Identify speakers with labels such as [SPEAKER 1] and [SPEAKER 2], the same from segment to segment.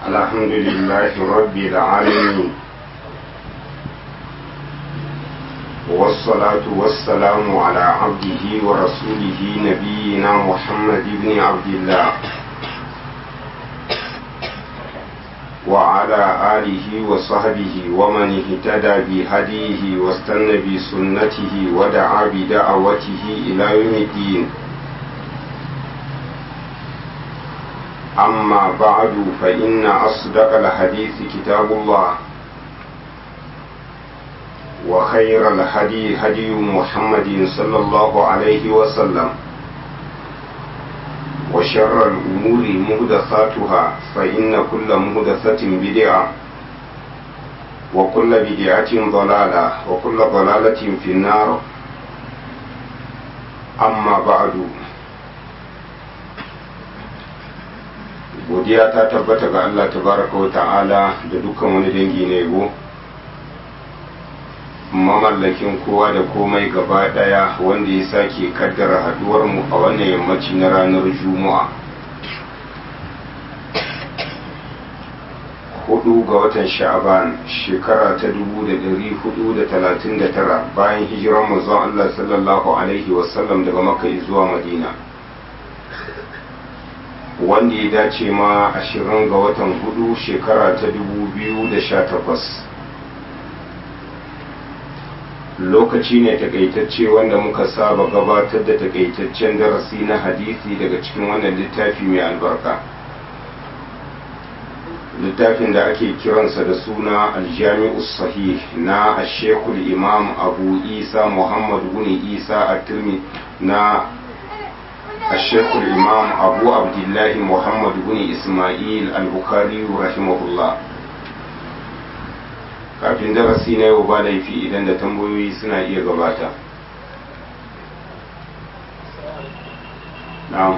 [SPEAKER 1] الحمد لله رب العالمين والصلاة والسلام على عبده ورسوله نبينا محمد بن عبد الله وعلى آله وصحبه ومن اهتدى بهديه واستنى بسنته ودعا بدعوته إلى يوم الدين أما بعد فإن أصدق الحديث كتاب الله وخير الهدي هدي محمد صلى الله عليه وسلم وشر الأمور مهدثاتها فإن كل مهدثة بدعة وكل بدعة ضلالة وكل ضلالة في النار أما بعد godiya ta tabbata ga Allah tabaraka wa ta'ala da dukkan wani dangi na yabo mamallakin kowa da komai gaba daya wanda ya sake kaddara haduwar mu a wannan yammaci na ranar juma'a hudu ga watan sha'aban shekara ta dubu da dari hudu da talatin da tara bayan hijiran manzon Allah sallallahu alaihi wasallam daga makka zuwa madina wanda ya dace ma ashirin ga watan hudu shekara ta dubu biyu da sha takwas lokaci ne takaitacce wanda muka saba gabatar da takaitaccen darasi na hadisi daga cikin wannan littafi mai albarka littafin da ake kiransa da suna aljami'u sahih na ashekul imam abu isa muhammad bin isa a na الشيخ الإمام أبو عبد الله محمد بن إسماعيل البخاري رحمه الله kafin darasi na yau ba laifi idan da tambayoyi suna iya gabata na'am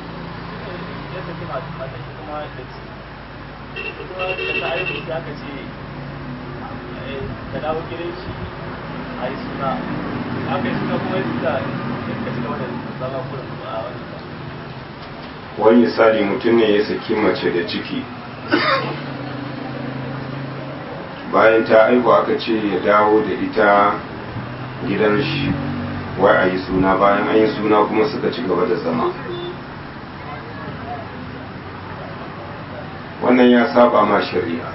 [SPEAKER 2] ka dawo gidan shi a yi suna aka yi suna kuma yi da ka ci gaba da zama kurin a wani
[SPEAKER 1] wani misali mutum ne ya saki mace da ciki bayan ta aihu aka ce ya dawo da ita gidan shi wai a yi suna bayan an yi suna kuma suka ci gaba da zama wannan ya saba ma shari'a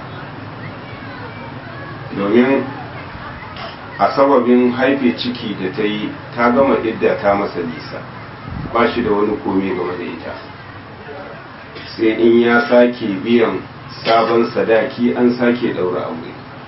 [SPEAKER 1] domin a sababin haife ciki da ta yi ta gama idda ta masa nisa ba shi da wani komi game da ita sai in ya sake biyan sabon sadaki an sake daura aure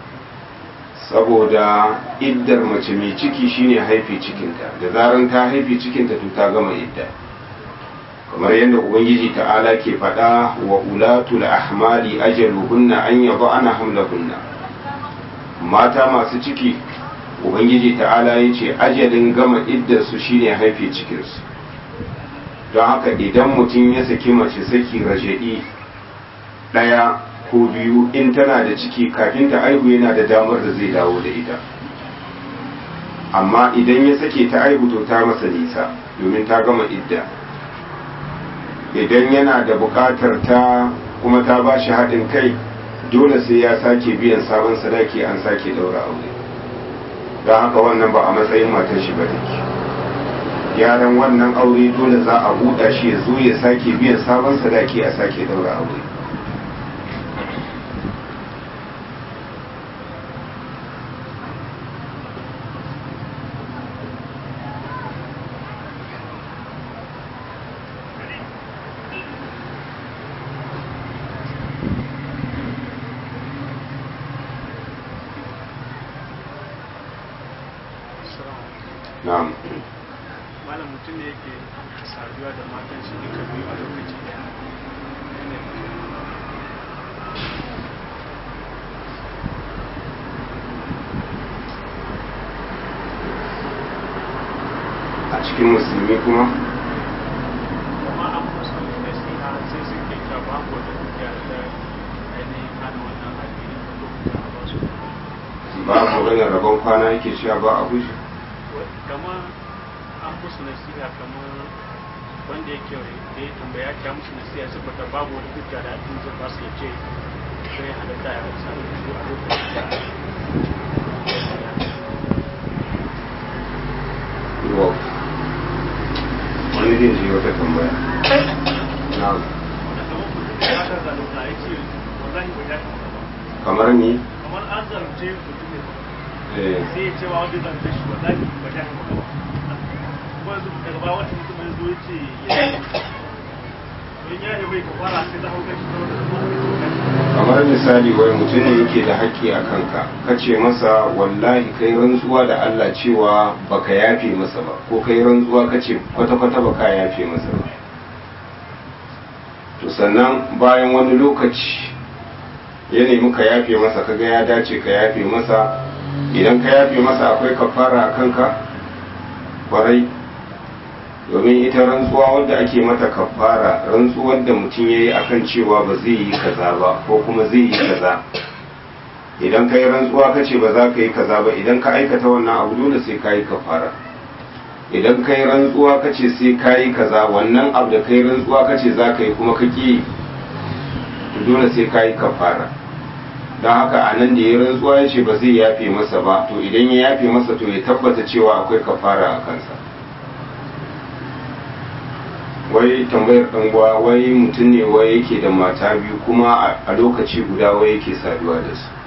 [SPEAKER 1] saboda iddar mace mai ciki shine haife cikinta da zaran ta haife cikinta to ta gama idda kamar yadda ubangiji ta'ala ke faɗa wa ulatul ahmali ajaluhunna an yaba ana hamlahunna mata masu ciki ubangiji ta'ala ya ce ajalin gama iddarsu shine haife cikinsu don haka idan mutum ya saki mace saki raja'i ɗaya ko biyu in tana da ciki kafin ta aihu yana da damar da zai dawo da ita amma idan ya sake ta aihu to ta masa nisa domin ta gama idda idan yana da buƙatar ta kuma ta ba shi haɗin kai dole sai ya sake biyan sabon sadaki an sake ɗaura aure don haka wannan ba a matsayin matar shi ba take yaran wannan aure dole za a buɗa shi ya zo ya sake biyan sabon sadaki a sake daura aure na'am
[SPEAKER 3] malam mutum ne yake saduwa da matan shi duka biyu a lokaci daya
[SPEAKER 1] a cikin musulmi kuma
[SPEAKER 3] kuma an musu nasiha sai suke cewa ba ku da hujja da ainihin hana wannan addini da lokuta a basu
[SPEAKER 1] ba a maganar rabon kwana yake cewa ba a guji
[SPEAKER 3] kamar an musu nasiha kamar wanda yake da ya tambaya ta musu nasiya saboda babu wani hujja da abin zai ba su ya ce sai halatta ya sami su a lokacin da
[SPEAKER 1] Yau. wani zai ji wata tambaya na
[SPEAKER 2] wanda kamar mutum da ya ka zalunta ya ce wallahi bai dace maka ba
[SPEAKER 1] kamar ni
[SPEAKER 2] kamar an zalunce mutum ne
[SPEAKER 1] eh,
[SPEAKER 2] sai ya ce wa wanda zalunce shi wallahi bai dace maka ba kuma yanzu daga baya wata mutum ya zo ya ce ya yi don ya yi bai ka fara sai ta hau kai shi saboda kuma
[SPEAKER 1] kamar misali wai mutum ne yake da haƙƙi a kanka ka ce masa wallahi kai rantsuwa da Allah cewa baka yafe masa ba ko kai rantsuwa ka ce kwata-kwata baka yafe masa ba to sannan bayan wani lokaci ya nemi ka yafe masa kaga ya dace ka yafe masa idan ka yafe masa akwai kafara a kanka kwarai domin ita rantsuwa wadda ake mata kafara rantsuwar da mutum ya yi akan cewa ba zai yi kaza ba ko kuma zai yi kaza idan ka yi rantsuwa ka ce ba za ka yi kaza ba idan ka aikata wannan abu dole sai ka yi kafara idan ka yi rantsuwa ka ce sai ka yi kaza wannan abu da ka yi rantsuwa ka ce za ka yi kuma ka ƙi to dole sai ka yi kafara don haka a nan da ya rantsuwa ya ce ba zai yafe masa ba to idan ya yafe masa to ya tabbata cewa akwai kafara a kansa wai tambayar ɗanguwa wai mutum ne wai yake da mata biyu kuma a lokaci guda wai yake saduwa da su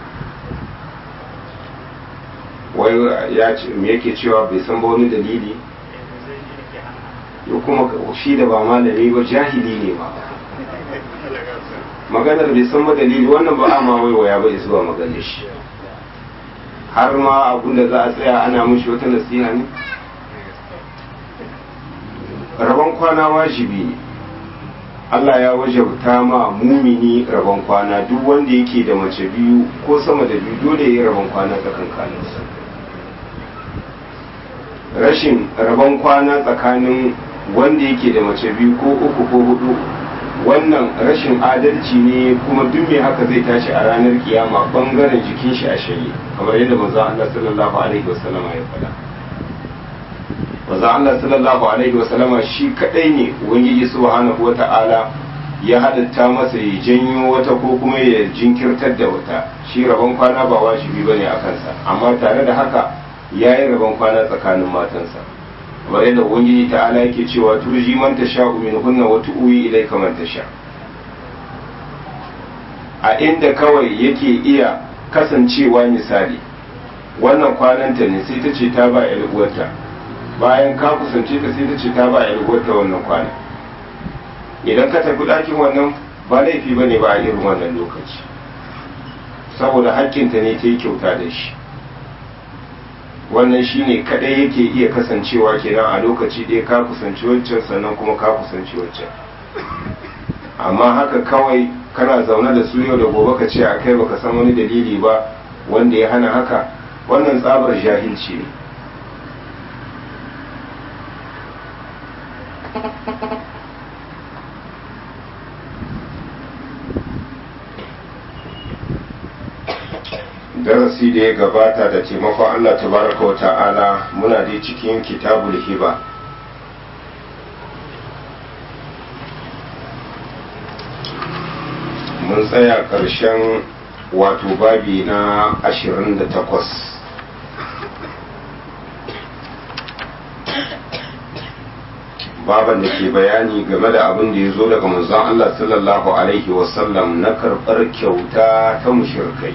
[SPEAKER 1] wai ya ce me yake cewa bai san ba wani dalili
[SPEAKER 3] zai yi ke hana
[SPEAKER 1] ya kuma shi da ba malami ba jahili ne ba maganar bai san ba dalili wannan ba a ma waiwaya ba zuwa maganar shi har ma abun da za a tsaya ana mushi wata nasiha ne rabon kwana wajibi ne Allah ya wajabta ma mumini rabon kwana duk wanda yake da mace biyu ko sama da biyu dole ya yi rabon kwana tsakankaninsu rashin rabon kwana tsakanin wanda yake da mace biyu ko uku ko hudu wannan rashin adalci ne kuma duk mai haka zai tashi a ranar kiyama bangaren jikin shi a shanye kamar yadda manzo Allah sallallahu alaihi wasallam ya faɗa manzo Allah sallallahu alaihi wasallama shi kadai ne ubangiji subhanahu wata'ala ya hadatta masa ya janyo wata ko kuma ya jinkirtar da wata shi rabon kwana ba wajibi bane a kansa amma tare da haka ya yi rabon kwana tsakanin matansa kamar yadda ubangiji ta'ala yake cewa turji man tasha'u min hunna wa tu'wi ilayka man tasha a inda kawai yake iya kasancewa misali wannan kwananta ne sai ta ce ta ba yar uwarta bayan ka kusance ta sai ta ce ta ba yar uwarta wannan kwana idan ka tafi ɗakin wannan ba laifi bane ba a irin wannan lokaci saboda hakkinta ne ta yi kyauta da shi wannan shine kadai yake iya kasancewa kenan a lokaci ɗaya ka kusanci wancan sannan kuma ka kusanci wancan amma haka kawai kana zaune da su yau da gobe ka ce a kai baka san wani dalili ba wanda ya hana haka wannan tsabar jahilci ne darasi da ya gabata da taimakon Allah tabaraka wa ta'ala muna dai cikin kitabul hiba mun tsaya ƙarshen wato babi na 28 baban da ke bayani game da abin da ya zo daga manzon Allah sallallahu alaihi wasallam na karɓar kyauta ta mushirkai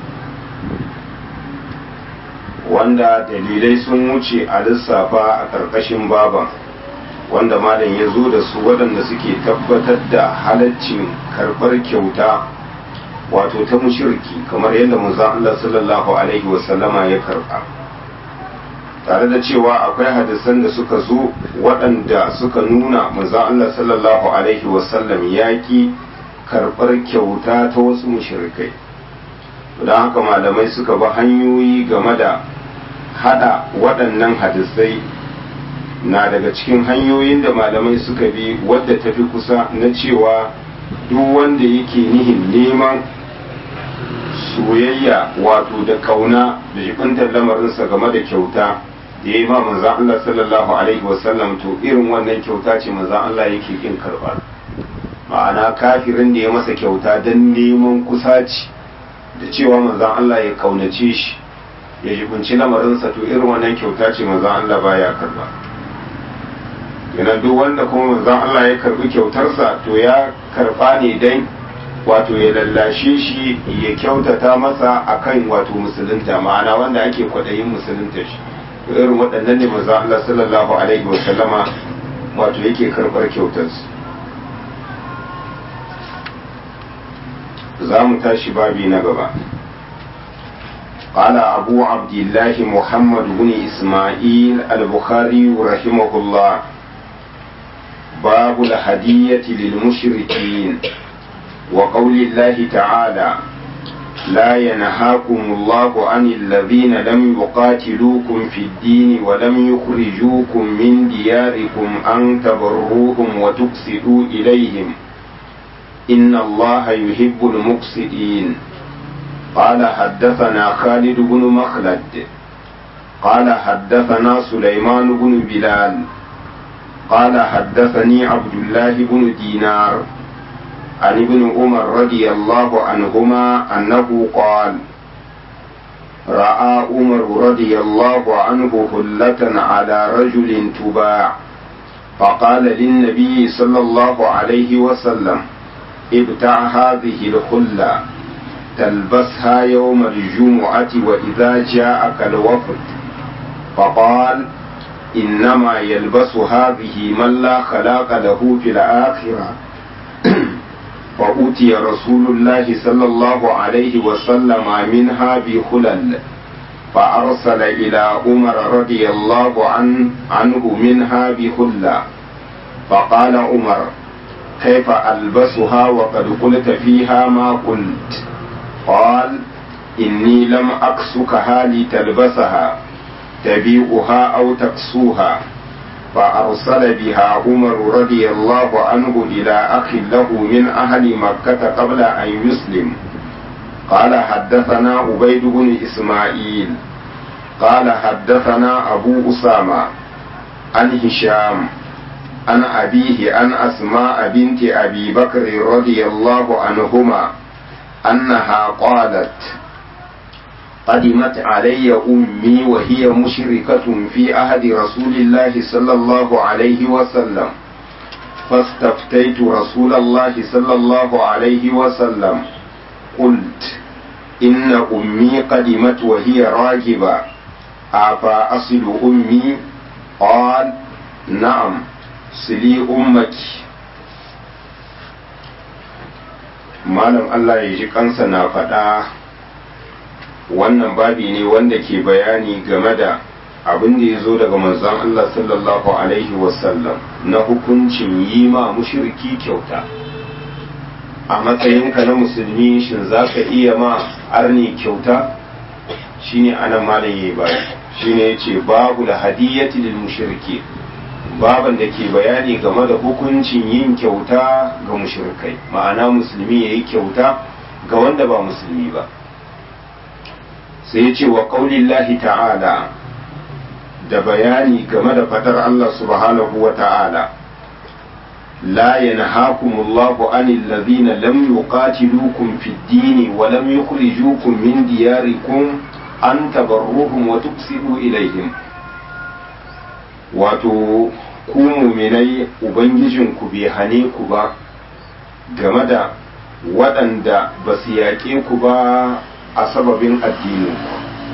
[SPEAKER 1] wanda dalilai sun wuce a lissafa a ƙarƙashin baban wanda malam ya zo da su waɗanda suke tabbatar da halaccin karɓar kyauta wato ta mushirki kamar yadda manzon Allah sallallahu alaihi wasallama ya karɓa tare da cewa akwai hadisan da suka zo waɗanda suka nuna manzon Allah sallallahu alaihi wasallam ya ki karɓar kyauta ta wasu mushrikai don haka malamai suka bi hanyoyi game da hada waɗannan hadisai na daga cikin hanyoyin da malamai suka bi wadda ta fi kusa na cewa duk wanda yake nihin neman soyayya wato da kauna da jikuntar lamarinsa game da kyauta da ya yi ma manzan Allah sallallahu alaihi wasallam to irin wannan kyauta ce manzan Allah yake kin karɓar ma'ana kafirin da ya masa kyauta don neman kusaci da cewa manzan Allah ya kaunace shi ya jibinci lamarinsa to irin wannan kyauta ce manzan Allah baya karba yana duk wanda kuma manzan Allah ya karbi kyautarsa to ya karba ne dan wato ya lallashe shi ya kyautata masa akan wato musulunta ma'ana wanda ake kwaɗayin musulunta shi to irin waɗannan ne manzan Allah sallallahu alaihi wa sallama wato yake karɓar kyautarsu za mu tashi babi na gaba قال أبو عبد الله محمد بن إسماعيل البخاري رحمه الله باب الهدية للمشركين وقول الله تعالى لا ينهاكم الله عن الذين لم يقاتلوكم في الدين ولم يخرجوكم من دياركم أن تبروهم وتقسطوا إليهم إن الله يحب المقسطين قال حدثنا خالد بن مخلد قال حدثنا سليمان بن بلال قال حدثني عبد الله بن دينار عن ابن عمر رضي الله عنهما أنه قال رأى عمر رضي الله عنه هلة على رجل تباع فقال للنبي صلى الله عليه وسلم ابتع هذه الخلة تلبسها يوم الجمعة وإذا جاءك الوفد فقال إنما يلبس هذه من لا خلاق له في الآخرة فأتي رسول الله صلى الله عليه وسلم منها بخلل فأرسل إلى عمر رضي الله عن عنه منها بخلة فقال عمر كيف ألبسها وقد قلت فيها ما قلت قال إني لم أكسكها لتلبسها تبيعها أو تكسوها فأرسل بها عمر رضي الله عنه إلى أخ له من أهل مكة قبل أن يسلم قال حدثنا عبيد بن إسماعيل قال حدثنا أبو أسامة عن هشام عن أبيه عن أسماء بنت أبي بكر رضي الله عنهما أنها قالت قدمت علي أمي وهي مشركة في عهد رسول الله صلى الله عليه وسلم فاستفتيت رسول الله صلى الله عليه وسلم قلت إن أمي قدمت وهي راجبة أفا أصل أمي قال نعم صلي أمك malam Allah ya ji kansa na faɗa wannan babi ne wanda ke bayani game da abin da ya zo daga manzon Allah sallallahu alaihi wasallam na hukuncin yi ma mushriki kyauta a matsayinka na musulmi shin za ka iya ma arni kyauta shine anan malam yayi bayani shine yace babu da hadiyati lil mushriki baban da ke bayani game da hukuncin yin kyauta ga mushrikai ma'ana musulmi ya yi kyauta ga wanda ba musulmi ba sai ya ce wa ƙaulillahi ta'ala da bayani game da fadar Allah subhanahu wa ta'ala la yanhaakumullahu anil ladhina lam yuqatilukum fid din wa lam yukhrijukum min diyarikum an tabarruhum wa tuqsidu ilaihim wato ku muminai ubangijinku bai hane ku ba game da waɗanda ba su yaƙe ku ba a sababin addininku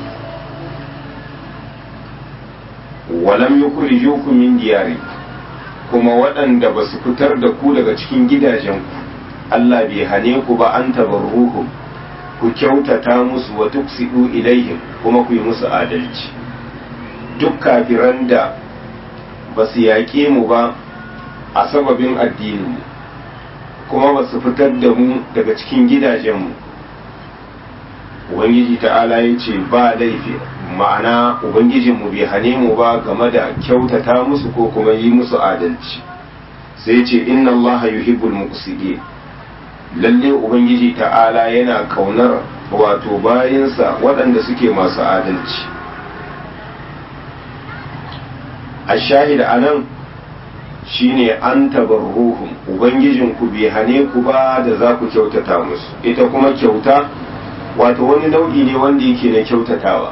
[SPEAKER 1] walam yukhrijukum min diyari kuma waɗanda ba su fitar da ku daga cikin gidajenku Allah bai hane ku ba an tabarruhum ku kyautata musu wa tuksidu ilaihim kuma ku yi musu adalci duk kafiran da ba su yaƙe mu ba a sababin addininmu kuma ba su fitar da mu daga cikin gidajenmu ubangiji ta'ala ya ce ba laifi ma'ana ubangijinmu bai hane mu ba game da kyautata musu ko kuma yi musu adalci sai ce inna Allah yuhibbul muqsidin lalle ubangiji ta'ala yana kaunar wato bayansa waɗanda suke masu adalci ashahid anan shine an tabarruhum ubangijin ku bai hane ku ba da za ku kyautata musu ita kuma kyauta wato wani nau'i ne wanda yake na kyautatawa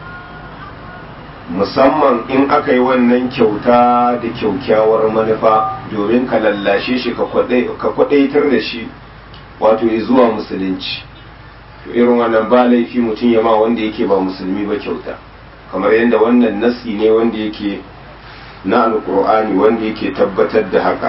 [SPEAKER 1] musamman in aka yi wannan kyauta da kyaukyawar manufa domin ka lallashe shi ka kwadaitar da shi wato zuwa musulunci to irin wannan ba laifi mutum ya ma wanda yake ba musulmi ba kyauta kamar yadda wannan nasi ne wanda yake na alkur'ani wanda yake tabbatar da haka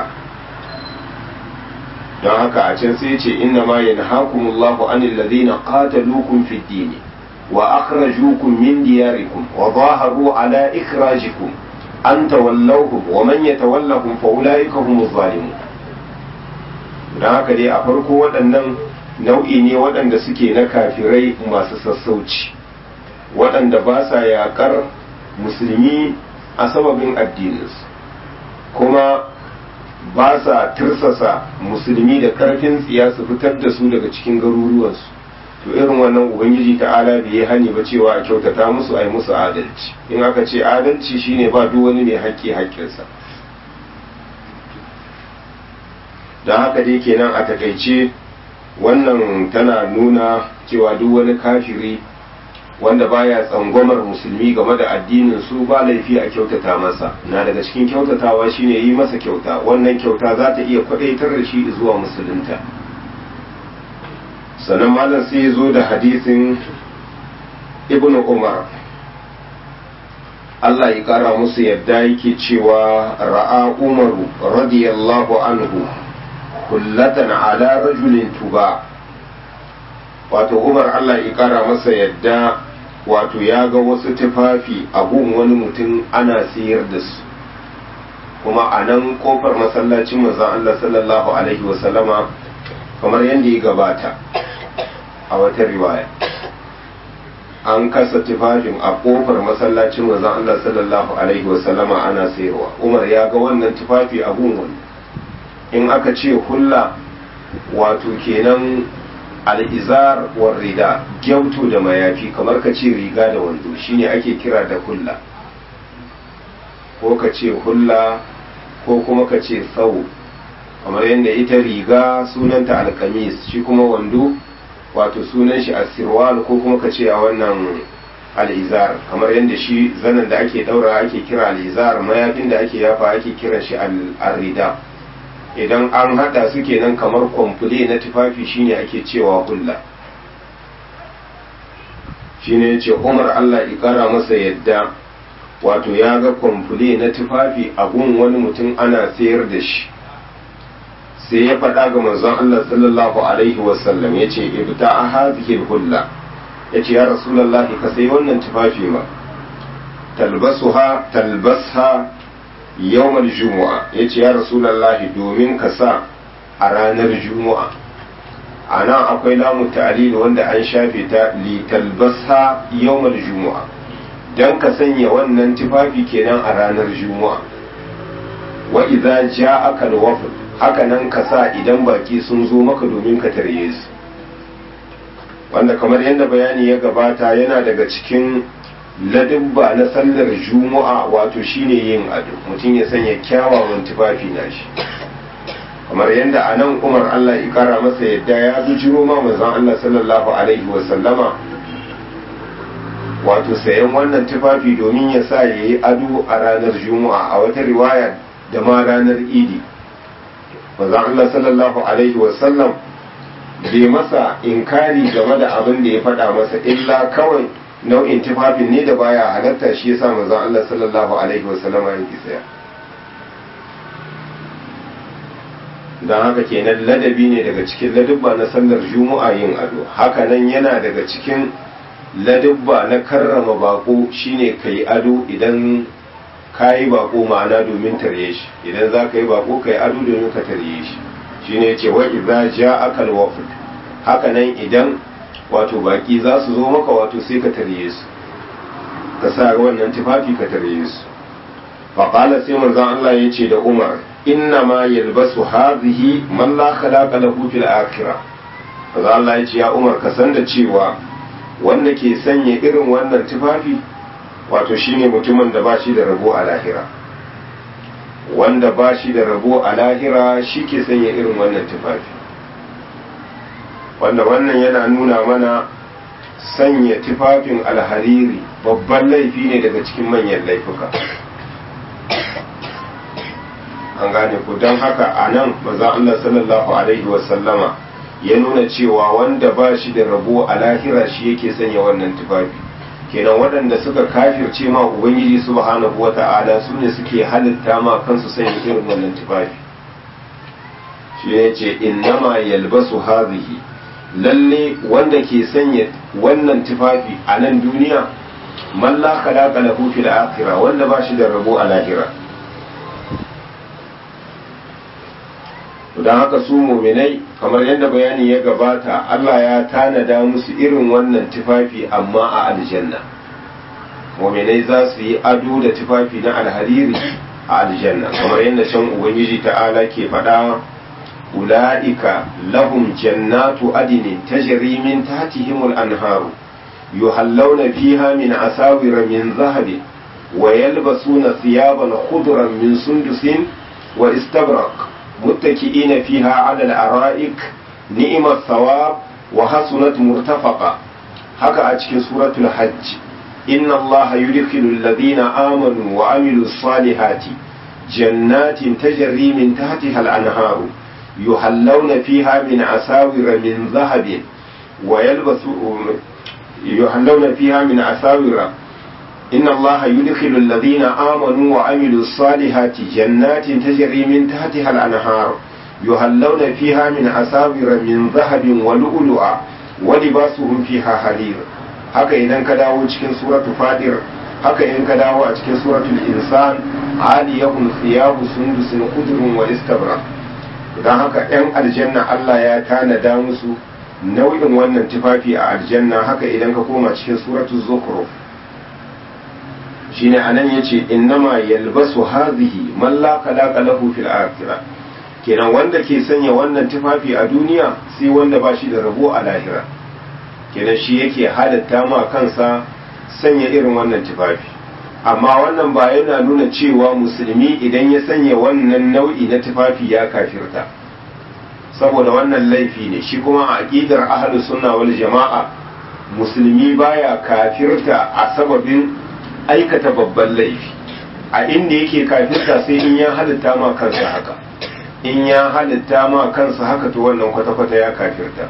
[SPEAKER 1] don haka a can sai ce inna ma yanhakumullahu anil ladina qataluukum fid din wa akhrajukum min diyarikum wa zaharu ala ikhrajikum an tawallawhum wa man yatawallahum fa ulaika humuz zalimun don haka dai a farko waɗannan nau'i ne waɗanda suke na kafirai masu sassauci waɗanda ba sa yaƙar musulmi a sababin addininsu kuma ba sa tirsasa musulmi da ƙarfin tsiya su fitar da su daga cikin garuruwansu to irin wannan ubangiji ta'ala bai yi hani ba cewa a kyautata musu a yi musu adalci in aka ce adalci shine ba duk wani mai haƙƙi haƙƙinsa don haka dai kenan a takaice wannan tana nuna cewa duk wani kafiri wanda baya tsangwamar musulmi game da addinin su ba laifi a kyautata masa na daga cikin kyautatawa shine yi masa kyauta wannan kyauta za ta iya kwadaitar da shi zuwa musulunta sannan malam sai ya zo da hadisin ibnu umar Allah ya kara musu yadda yake cewa ra'a umaru radiyallahu anhu kullatan ala rajulin tuba wato umar Allah ya kara masa yadda wato ya ga wasu tufafi a gun wani mutum ana siyar da su kuma a nan kofar masallacin manzon Allah sallallahu alaihi wasallama kamar yadda ya gabata a wata riwaya an kasa tufafin a kofar masallacin manzon Allah sallallahu alaihi wasallama ana sayarwa umar ya ga wannan tufafi a gun wani in aka ce hulla wato kenan al'izar war rida gyautu da mayafi kamar ka ce riga da wando shine ake kira da hulla ko ka ce hulla ko kuma ka ce sau kamar yadda ita riga sunanta alkamis shi kuma wando wato sunan shi asirwal ko kuma ka ce a wannan al'izar kamar yadda shi zanen da ake daura ake kira al'izar mayafin da ake yafa ake kiran shi al-rida idan an hada su kenan kamar kwamfule na tufafi shine ake cewa hulla shine yace Umar Allah ya kara masa yadda wato ya ga kwamfule na tufafi a gun wani mutum ana sayar da shi sai ya faɗa ga manzon Allah sallallahu alaihi wasallam yace ibta hadhihi hulla yace ya rasulullahi ka sai wannan tufafi ma talbasuha talbasha yawmal jumu'a ya ce ya rasulallahi domin ka sa a ranar juma'a a nan akwai lamu ta'alil wanda an shafe ta litalbasa yawmal jumu'a don ka sanya wannan tufafi kenan a ranar juma'a wa idza ja'aka al-wafd haka nan ka sa idan baki sun zo maka domin ka tarye su wanda kamar yadda bayani ya gabata yana daga cikin ladubba na sallar juma'a wato shine yin ado mutum ya sanya kyawawan tufafi na shi kamar yadda a nan umar allah ya kara masa yadda ya bujiro ma manzon allah sallallahu alaihi wa sallama wato sayan wannan tufafi domin ya sa ya yi ado a ranar juma'a a wata riwaya da ma ranar idi manzon allah sallallahu alaihi wa sallam bai masa inkari game da abin da ya faɗa masa illa kawai nau'in tufafin ne da baya halatta shi yasa manzon Allah sallallahu alaihi wasallama yake tsaya don haka kenan ladabi ne daga cikin ladubba na sallar juma'a yin ado haka nan yana daga cikin ladubba na karrama bako shine kai ado idan ka yi bako ma'ana domin tarye shi idan za ka yi bako ka yi ado domin ka tarye shi shine ce wa idza ja'aka al-wafd haka nan idan wato baki za su zo maka wato sai ka tarye su ka sa wannan tufafi ka tarye su faƙala sai manzon Allah ya ce da Umar inna ma yalbasu hadhihi man la khalaqa lahu fil akhirah manzon Allah ya ce ya Umar ka san da cewa wanda ke sanya irin wannan tufafi wato shine mutumin da ba shi da rabo a lahira wanda ba shi da rabo a lahira shi ke sanya irin wannan tufafi wanda wannan yana nuna mana sanya tufafin alhariri babban laifi ne daga cikin manyan laifuka an gane ku don haka a nan maza Allah sallallahu alaihi wasallama ya nuna cewa wanda ba shi da rabo a lahira shi yake sanya wannan tufafi kenan waɗanda suka kafirce ma ubangiji subhanahu wa ta'ala su ne suke halitta ma kansu sanya irin wannan tufafi shi ne ce innama yalbasu hazihi lalle wanda ke sanya wannan tufafi a nan duniya man la khalaqa lahu fil akhirah wanda ba shi da rabo a lahira don haka su muminai kamar yadda bayani ya gabata Allah ya tanada musu irin wannan tufafi amma a aljanna muminai za su yi ado da tufafi na alhariri a aljanna kamar yadda shan ubangiji ta'ala ke faɗa ula'ika lahum jannatu adinin tajri min tahtihimul anharu yuhallawna fiha min asawira min zahabin wa yalbasuna thiyaban khudran min sundusin wa istabrak متكئين فيها على الأرائك نئم الثواب وحسنت مرتفقة هكا أتكي سورة الحج إن الله يدخل الذين آمنوا وعملوا الصالحات جنات تجري من تحتها الأنهار يحلون فيها من أساور من ذهب ويلبسوا يحلون فيها من أساور إن الله يدخل الذين آمنوا وعملوا الصالحات جنات تجري من تحتها الأنهار يهلون فيها من أساور من ذهب ولؤلؤا ولباسهم فيها حرير haka idan ka dawo cikin suratu fadir haka in ka dawo a cikin suratul insan aliyahum thiyabu sundusin khudrun wa istabra dan haka yan aljanna Allah ya tanada musu nau'in wannan tufafi a aljanna haka idan ka koma cikin suratul zukhruf shine anan yace innama yalbasu hadhihi man la khalaqa lahu fil akhirah kenan wanda ke sanya wannan tufafi a duniya sai wanda ba shi da rabo a lahira kenan shi yake halatta ma kansa sanya irin wannan tufafi amma wannan ba yana nuna cewa musulmi idan ya sanya wannan nau'i na tufafi ya kafirta saboda wannan laifi ne shi kuma a aqidar ahlus sunna wal jama'a musulmi baya kafirta a sababin aikata babban laifi a inda yake kafirta sai in ya halitta ma kansa haka in ya halitta ma kansa haka to wannan kwata-kwata ya kafirta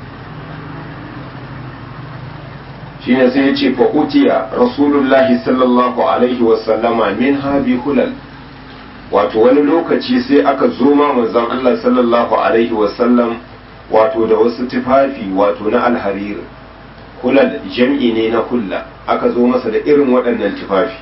[SPEAKER 1] shine sai ya ce fa utiya rasulullahi sallallahu alaihi wasallama min habi hulal wato wani lokaci sai aka zo ma manzon Allah sallallahu alaihi wasallam wato da wasu tufafi wato na alharir hulal jam'i ne na hulla aka zo masa da irin waɗannan tufafi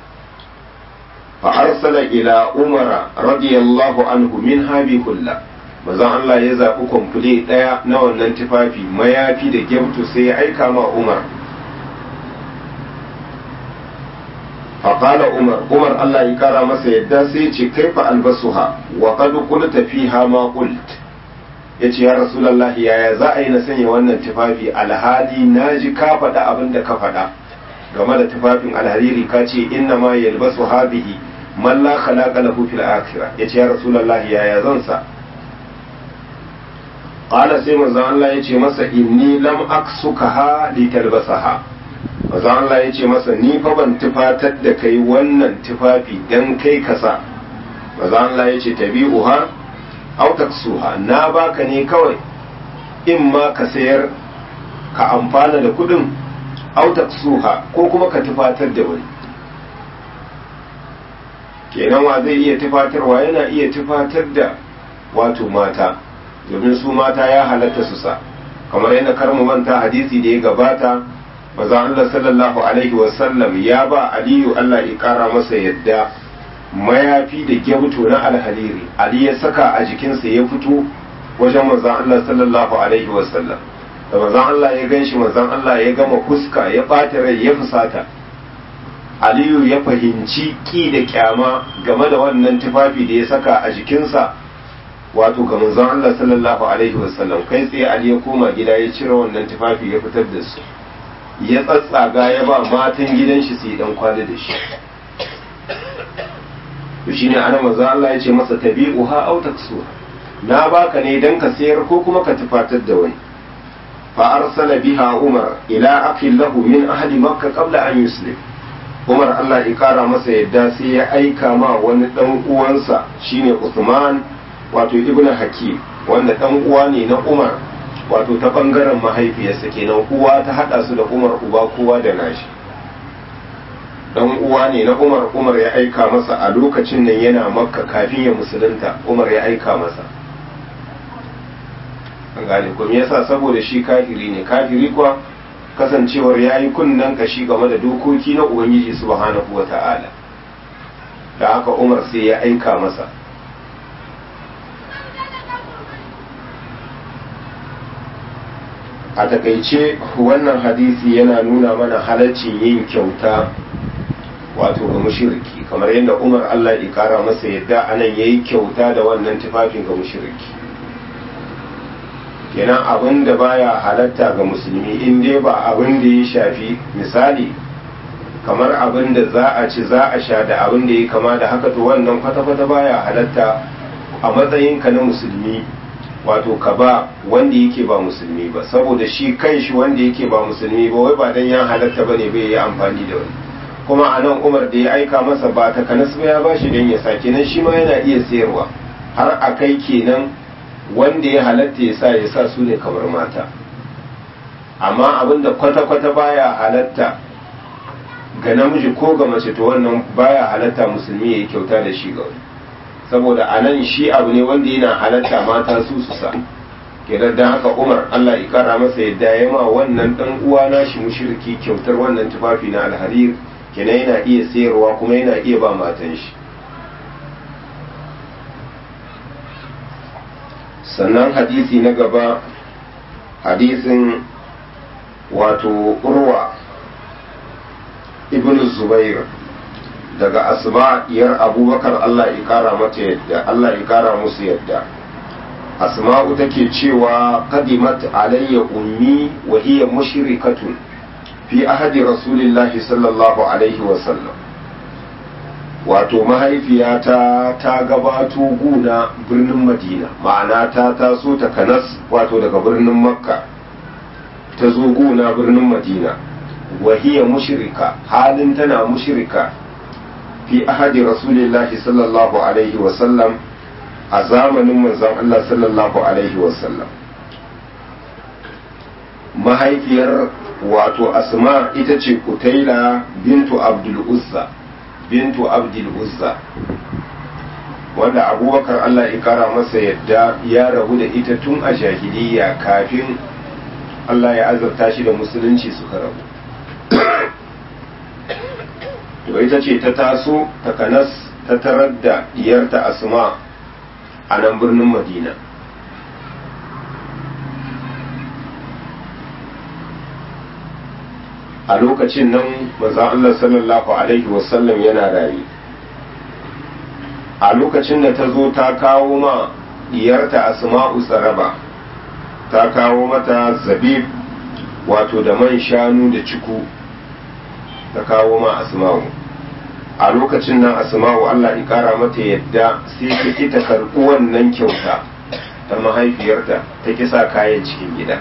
[SPEAKER 1] fa arsala ila umara radiyallahu anhu min habi hulla manzon Allah ya zaɓi kwamfule ɗaya na wannan tufafi mayafi da gyamtu sai ya aika ma umar فقال عمر عمر الله يكرى masa yadda sai ce kaifa albasuha wa qad qulta fiha ma qult yace ya rasulullah yaya za a yi na sanya wannan tufafi alhali naji ka faɗa abin da ka faɗa game da tufafin alhariri ka ce inna ma yalbasu hadhihi man la khalaqa lahu fil akhirah yace ya rasulullah yaya zan sa qala sai manzon Allah yace masa inni lam aksukaha litalbasaha maza Allah ya ce masa ni fa ban tufatar da kai wannan tufafi dan kai kasa maza Allah ya ce tabi'uha aw taksuha na baka ne kawai in ma ka sayar ka amfana da kudin aw taksuha ko kuma ka tufatar da wani kenan wa zai iya tufatarwa yana iya tufatar da wato mata domin su mata ya halatta su sa kamar yadda karmu manta hadisi da ya gabata maza Allah sallallahu alaihi wasallam ya ba Aliyu Allah ya kara masa yadda mayafi da gyauto na alhariri Ali ya saka a jikinsa ya fito wajen manzon Allah sallallahu alaihi wasallam da manzon Allah ya ganshi manzon Allah ya gama fuska ya ɓata rai ya fusata Aliyu ya fahimci ki da kyama game da wannan tufafi da ya saka a jikinsa wato ga manzon Allah sallallahu alaihi wasallam kai tsaye Ali ya koma gida ya cire wannan tufafi ya fitar da su ya tsatsaga ya ba matan gidan shi su yi dan kwali da shi to shine ana manzo Allah ya ce masa tabi'uha aw taksuha na baka ne dan ka sayar ko kuma ka tufatar da wani fa arsala biha umar ila akhin lahu min ahli makka qabla an yuslim umar Allah ya kara masa yadda sai ya aika ma wani dan uwansa shine Uthman wato ibn hakim wanda dan uwa ne na umar wato ta bangaren mahaifiyarsa kenan uwa ta hada su da umar uba kowa da nashi dan uwa ne na umar umar ya aika masa a lokacin nan yana makka kafin ya musulunta umar ya aika masa an gane kuma yasa saboda shi kafiri ne kafiri kuwa kasancewar ya yi kunnen kashi game da dokoki na ubangiji subhanahu wa ta'ala da haka umar sai ya aika masa a takaice wannan hadisi yana nuna mana halaccin yin kyauta wato ga mushriki kamar yadda umar allah ya kara masa yadda anan ya yi kyauta da wannan tufafin ga mushriki kenan abin da baya halatta ga musulmi in dai ba abin da ya shafi misali kamar abin da za a ci za a sha da abin da ya kama da haka to wannan kwata-kwata baya halatta a matsayinka na musulmi wato ka ba wanda yake ba musulmi ba saboda shi kan shi wanda yake ba musulmi ba wai ba dan ya halatta bane bai yi amfani da wani kuma a nan umar da ya aika masa ba ta kanas ba ya ba shi don ya sa kenan shi ma yana iya sayarwa har a kai kenan wanda ya halatta ya sa ya sa su ne kamar mata amma abinda kwata-kwata baya halatta ga namiji ko ga mace to wannan baya halatta musulmi ya yi kyauta da shi ga wani saboda a nan shi abu ne wanda yana halatta mata su su sa kenan dan haka umar allah ya kara masa yadda ya ma wannan dan uwa na shi mushriki kyautar wannan tufafi na alharir kenan yana iya sayarwa kuma yana iya ba matan shi sannan hadisi na gaba hadisin wato urwa ibn zubair daga asma iyar abubakar Allah ya kara mata yadda Allah ya kara musu yadda asma'u take cewa qadimat alayya ummi wa hiya mushrikatun fi ahadi rasulillahi sallallahu alaihi wa sallam wato mahaifiyata ta gabato guna birnin madina ma'ana ta taso ta kanas wato daga birnin makka ta zo guna birnin madina wahiya mushrika halin tana mushrika fi ahadi rasulillahi sallallahu alaihi wasallam a zamanin manzon Allah sallallahu alaihi wasallam mahaifiyar wato asma ita ce kutaila bintu abdul uzza bintu abdul uzza wanda abubakar Allah ya kara masa yadda ya rabu da ita tun a jahiliya kafin Allah ya azurta shi da musulunci suka rabu to ita ce ta taso ta kanas ta tarar da diyarta asma a nan birnin madina a lokacin nan maza Allah sallallahu alaihi wasallam yana rayu a lokacin da ta zo ta kawo ma diyarta asma'u tsaraba ta kawo mata zabib wato da man shanu da ciku ta kawo ma asma'u a lokacin nan asma'u Allah ya kara mata yadda sai ta ki ta karɓi wannan kyauta ta mahaifiyarta ta kisa kayan cikin gida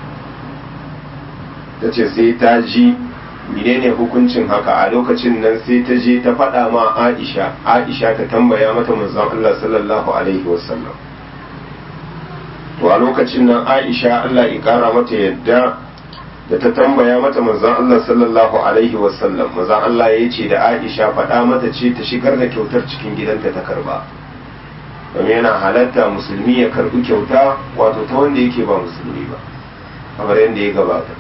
[SPEAKER 1] ta ce sai ta ji menene hukuncin haka a lokacin nan sai ta je ta faɗa ma Aisha Aisha ta tambaya mata manzon Allah sallallahu alaihi wasallam to a lokacin nan Aisha Allah ya kara mata yadda da ta tambaya mata manzon Allah sallallahu alaihi wasallam manzon Allah ya ce da Aisha faɗa mata ce ta shigar da kyautar cikin gidanta ta karba domin yana halatta musulmi ya karbi kyauta wato ta wanda yake ba musulmi ba kamar yadda ya gabata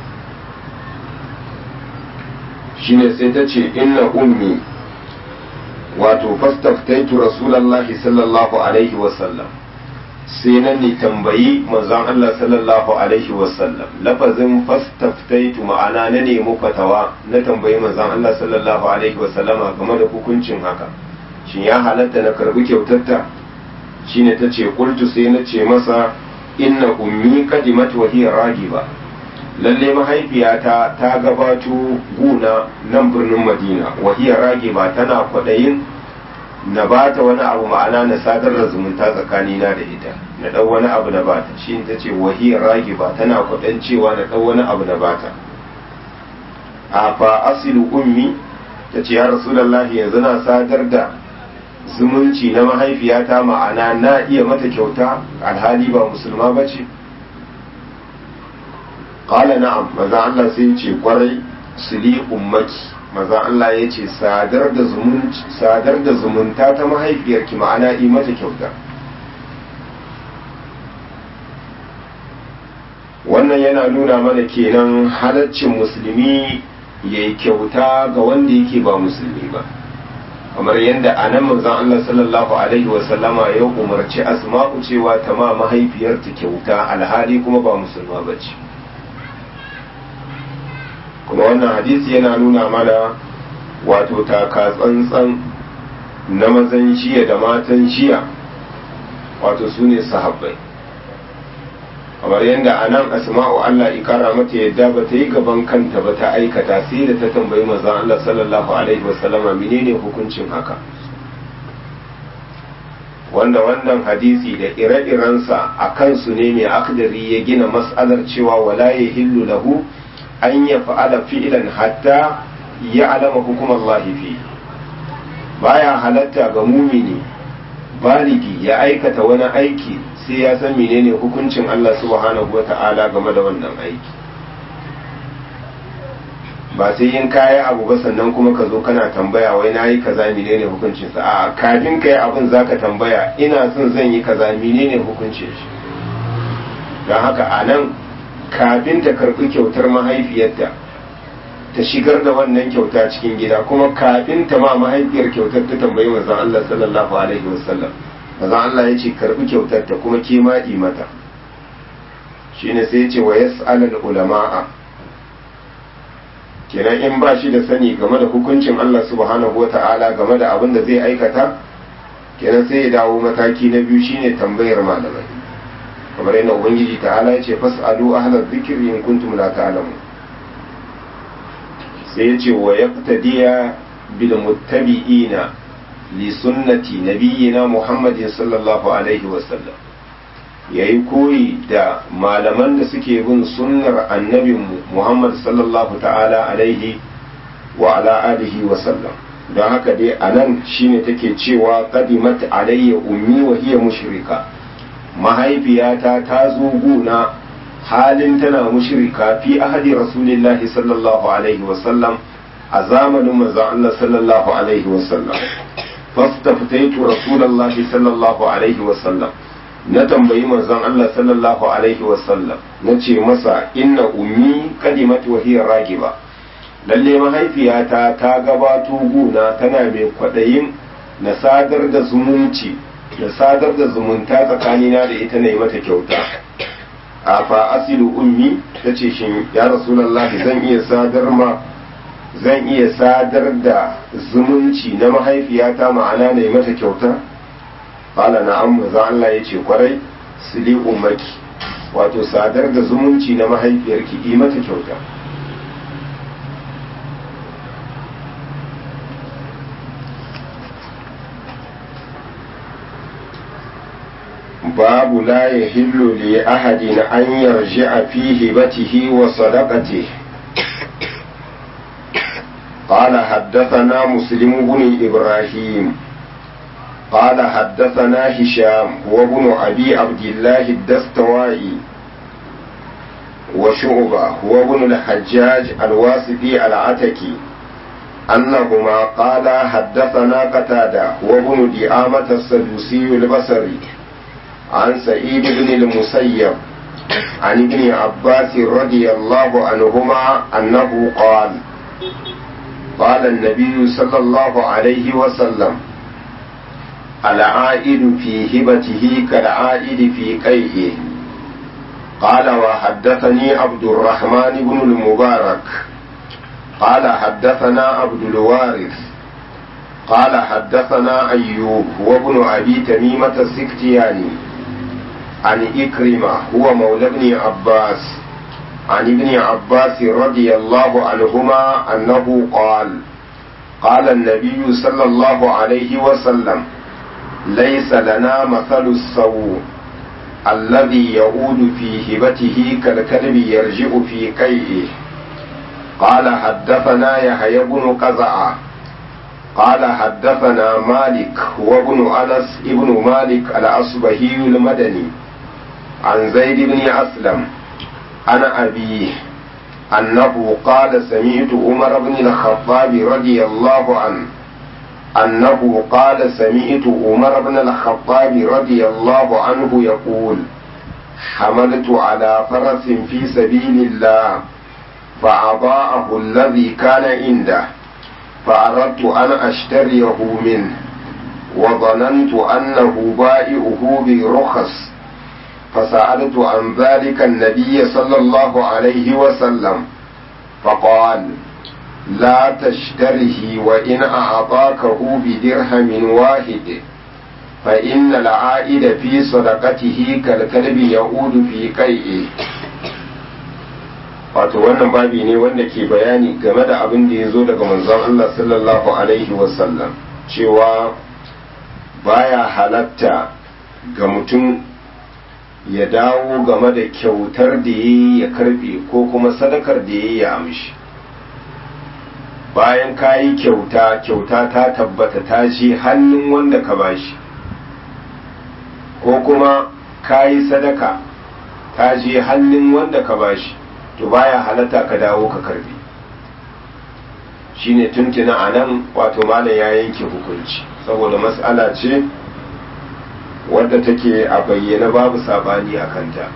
[SPEAKER 1] shine sai ta ce inna ummi wato fastaftaitu rasulallahi sallallahu alaihi wasallam sai na ne tambayi manzon Allah sallallahu alaihi wasallam lafazin fastaftaitu ma'ana na nemi fatawa na tambayi manzon Allah sallallahu alaihi wasallama game da hukuncin haka shin ya halatta na karbi kyautarta shine ta ce kultu sai na ce masa inna ummi qadimat wa hiya ragiba lalle mahaifiyata ta gabato guna nan birnin madina wa hiya ragiba tana kwadayin na bata wani abu ma'ana na sadar da zumunta tsakanina da ita na ɗau wani abu na bata shi ta ce wahiyar ragi ba tana kwaɗan cewa na ɗau wani abu na bata a fa asilu ummi ta ce ya rasulallahi yanzu na sadar da zumunci na mahaifiyata ma'ana na iya mata kyauta alhali ba musulma ba ce ƙala na'am maza Allah sai ce kwarai sili ummaki maza Allah ya ce sadar da zumunta ta mahaifiyarki ma'ana yi mata kyauta wannan yana nuna mana kenan halaccin musulmi ya yi kyauta ga wanda yake ba musulmi ba kamar yadda a nan manzon Allah sallallahu alaihi wasallama ya umarci asma'u cewa ta ma mahaifiyarta kyauta alhali kuma ba musulma ba ce kuma wannan hadisi yana nuna mana wato taka tsantsan na mazan jiya da matan jiya wato su ne sahabbai kamar yadda a nan asma'u Allah ikara mata yadda ba ta yi gaban kanta ba ta aikata sai da ta tambayi mazan Allah sallallahu alaihi wasallama menene hukuncin haka wanda wannan hadisi da ire-irensa a kansu ne mai akdari ya gina mas'alar cewa wala ya hillu lahu an ya fa'ala fi'ilan hatta ya alama hukumar fi baya halatta ga mumini baligi ya aikata wani aiki sai ya san menene hukuncin Allah subhanahu wa ta'ala game da wannan aiki ba sai yin kaya abu ba sannan kuma ka zo kana tambaya wai na yi kaza menene hukuncin sa a kafin ka yi abin zaka tambaya ina son zan yi kaza menene hukuncin shi don haka a nan kafin ta karɓi kyautar mahaifiyarta ta shigar da wannan kyauta cikin gida kuma kafin ta ma mahaifiyar kyautar ta tambayi manzon Allah sallallahu alaihi wasallam manzon Allah ya ce karɓi kyautar ta kuma ke maɗi mata shine sai ya ce wa yas'alul ulama'a kenan in ba shi da sani game da hukuncin Allah subhanahu wata'ala game da abin da zai aikata kenan sai ya dawo mataki na biyu shine tambayar malamai kamar yana ubangiji ta'ala ya ce fas'alu ahlal zikri in kuntum la ta'lamun sai ya ce wa yaqtadiya bil muttabi'ina li sunnati nabiyyina muhammadin sallallahu alaihi wa sallam yayi koyi da malaman da suke bin sunnar annabinmu muhammad sallallahu ta'ala alaihi wa ala alihi wa sallam don haka dai anan shine take cewa qadimat alayya ummi wa hiya mushrika mahaifiyata ta zo guna halin tana mushrika fi ahadi rasulillahi sallallahu alaihi wasallam a zamanin manzon Allah sallallahu alaihi wasallam fastaftaitu rasulullahi sallallahu alaihi wasallam na tambayi manzon Allah sallallahu alaihi wasallam na ce masa inna ummi kadimat wa hiya ragiba lalle mahaifiyata ta gabato guna tana mai kwaɗayin na sadar da zumunci da sadar da zumunta tsakanina da ita na yi mata kyauta a fa asilu ummi ta ce shin ya rasulallahi zan iya sadar ma zan iya sadar da zumunci na mahaifiyata ma'ana na yi mata kyauta qala na'am manzo Allah ya ce kwarai sili ummaki wato sadar da zumunci na mahaifiyarki yi mata kyauta باب لا يحل لأحد أن يرجع في هبته وصدقته قال حدثنا مسلم بن إبراهيم قال حدثنا هشام هو ابن أبي عبد الله الدستوائي وشعبة هو ابن الحجاج الواسطي العتكي أنهما قال حدثنا قتادة هو ابن دعامة السدوسي البصري عن سعيد بن المسيب عن ابن عباس رضي الله عنهما أنه قال قال النبي صلى الله عليه وسلم العائد في هبته كالعائد في قيئه قال وحدثني عبد الرحمن بن المبارك قال حدثنا عبد الوارث قال حدثنا أيوب هو ابن أبي تميمة السكتياني عن إكرمة هو مولى ابن عباس عن ابن عباس رضي الله عنهما أنه قال قال النبي صلى الله عليه وسلم ليس لنا مثل السوء الذي يعود في هبته كالكلب يرجع في قيئه قال حدثنا يحيى بن قزعة قال حدثنا مالك وابن أنس ابن مالك الأصبهي المدني عن زيد بن أسلم عن أبيه أنه قال سمعت عمر بن الخطاب رضي الله عنه أنه قال سمعت عمر بن الخطاب رضي الله عنه يقول حملت على فرس في سبيل الله فأضاءه الذي كان عنده فأردت أن أشتريه منه وظننت أنه بائعه برخص فسألت عن ذلك النبي صلى الله عليه وسلم فقال لا تشتره وإن أعطاكه بدرهم واحد فإن العائد في صدقته كالكلب يعود في قيئه wato wannan babi ne wanda ke bayani game da abin da ya zo daga manzon Allah sallallahu alaihi wasallam cewa baya halatta ga mutum ya dawo game da kyautar da ya ya karbe ko kuma sadakar da ya ya amshi bayan ka yi kyauta kyauta ta tabbata ta je hannun wanda ka bashi ko kuma ka yi sadaka ta je hannun wanda ka bashi to baya halatta ka dawo ka karbe shine tuntuna a nan wato malam ya yanke hukunci saboda mas'ala ce wadda take a bayyana babu sabani a kanta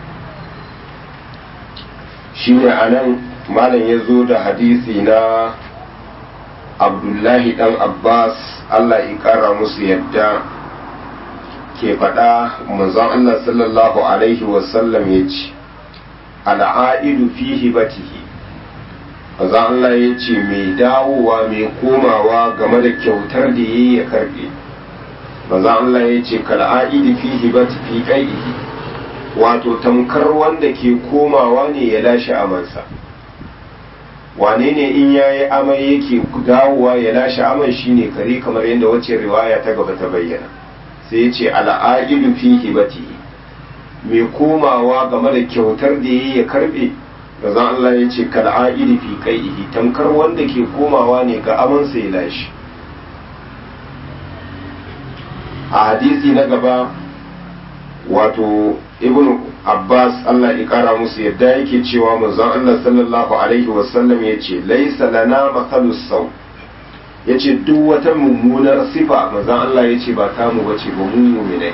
[SPEAKER 1] shine a nan malam ya zo da hadisi na abdullahi dan abbas allah ya kara musu yadda ke faɗa manzon allah sallallahu alaihi wasallam ya ce al'aidu fi hibatihi manzon allah ya ce mai dawowa mai komawa game da kyautar da ya ya karɓe manzon allah ya ce kal'aidu fi hibati fi ƙai'ihi wato tamkar wanda ke komawa ne ya lashe amansa wane ne in ya yi amai yake dawowa ya lashe aman shine kare kamar yadda wacce riwaya ta gaba ta bayyana sai ya ce al'a'idu fi hibatihi mai komawa game da kyautar da ya ya karbe da zan Allah ya ce kal'a'idu fi qai'ihi tamkar wanda ke komawa ne ga amansa ya lashe a hadisi na gaba wato ibnu abbas allah ya kara musu yadda yake cewa manzon allah sallallahu alaihi wasallam ya ce laisa lana mathalus sau ya ce duk wata mummunar sifa manzon allah ya ce ba tamu ba ce ba mu muminai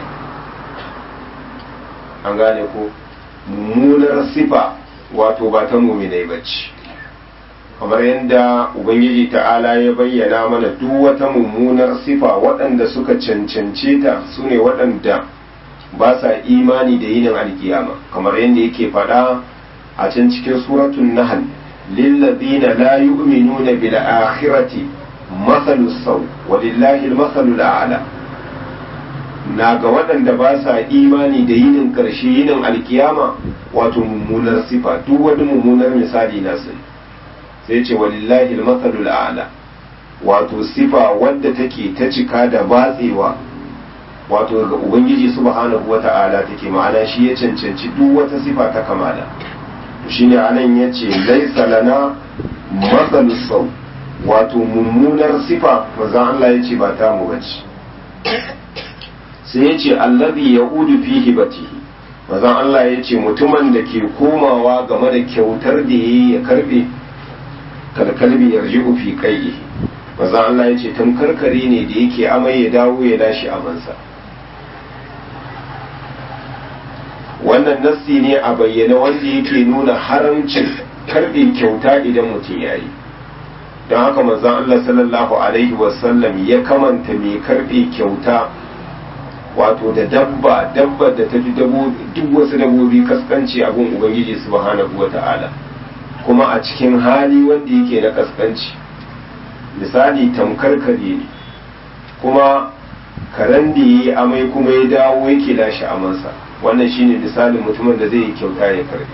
[SPEAKER 1] an gane ko mummunar sifa wato ba ta muminai ba ce kamar yadda ubangiji ta'ala ya bayyana mana duk wata mummunar sifa waɗanda suka cancance ta su ne waɗanda ba sa imani da yinin alkiyama kamar yadda yake faɗa a can cikin suratun nahl lillazina la yu'minuna bil akhirati mathalu saw walillahi al mathalu a'la na ga waɗanda ba sa imani da yinin ƙarshe yinin alkiyama wato mummunar sifa duk wani mummunar misali na sun sai ce walillahi al mathalu a'la wato sifa wadda take ta cika da batsewa wato ga ubangiji subhanahu wata'ala take ma'ana shi ya cancanci duk wata sifa ta kamala shine anan yace laisa lana matsalu sau wato mummunar sifa manzon Allah yace ba ta mu bace sai yace allazi yaudu fi hibatihi manzon Allah yace mutumin da ke komawa game da kyautar da yayi ya karbe kalkalbi yarji'u fi qaihi manzon Allah yace tamkarkare ne da yake amai ya dawo ya dashi amansa wannan nassi ne a bayyana wanda yake nuna haramcin karbe kyauta idan mutum ya yi don haka manzon Allah sallallahu alaihi wasallam ya kamanta mai karbe kyauta wato da dabba dabba da ta fi duk wasu dabobi kaskanci abin ubangiji subhanahu wa ta'ala kuma a cikin hali wanda yake na kaskanci misali tamkar kare ne kuma karen da ya yi amai kuma ya dawo yake lashe amansa wannan shine misalin mutumin da zai yi kyauta ya karbi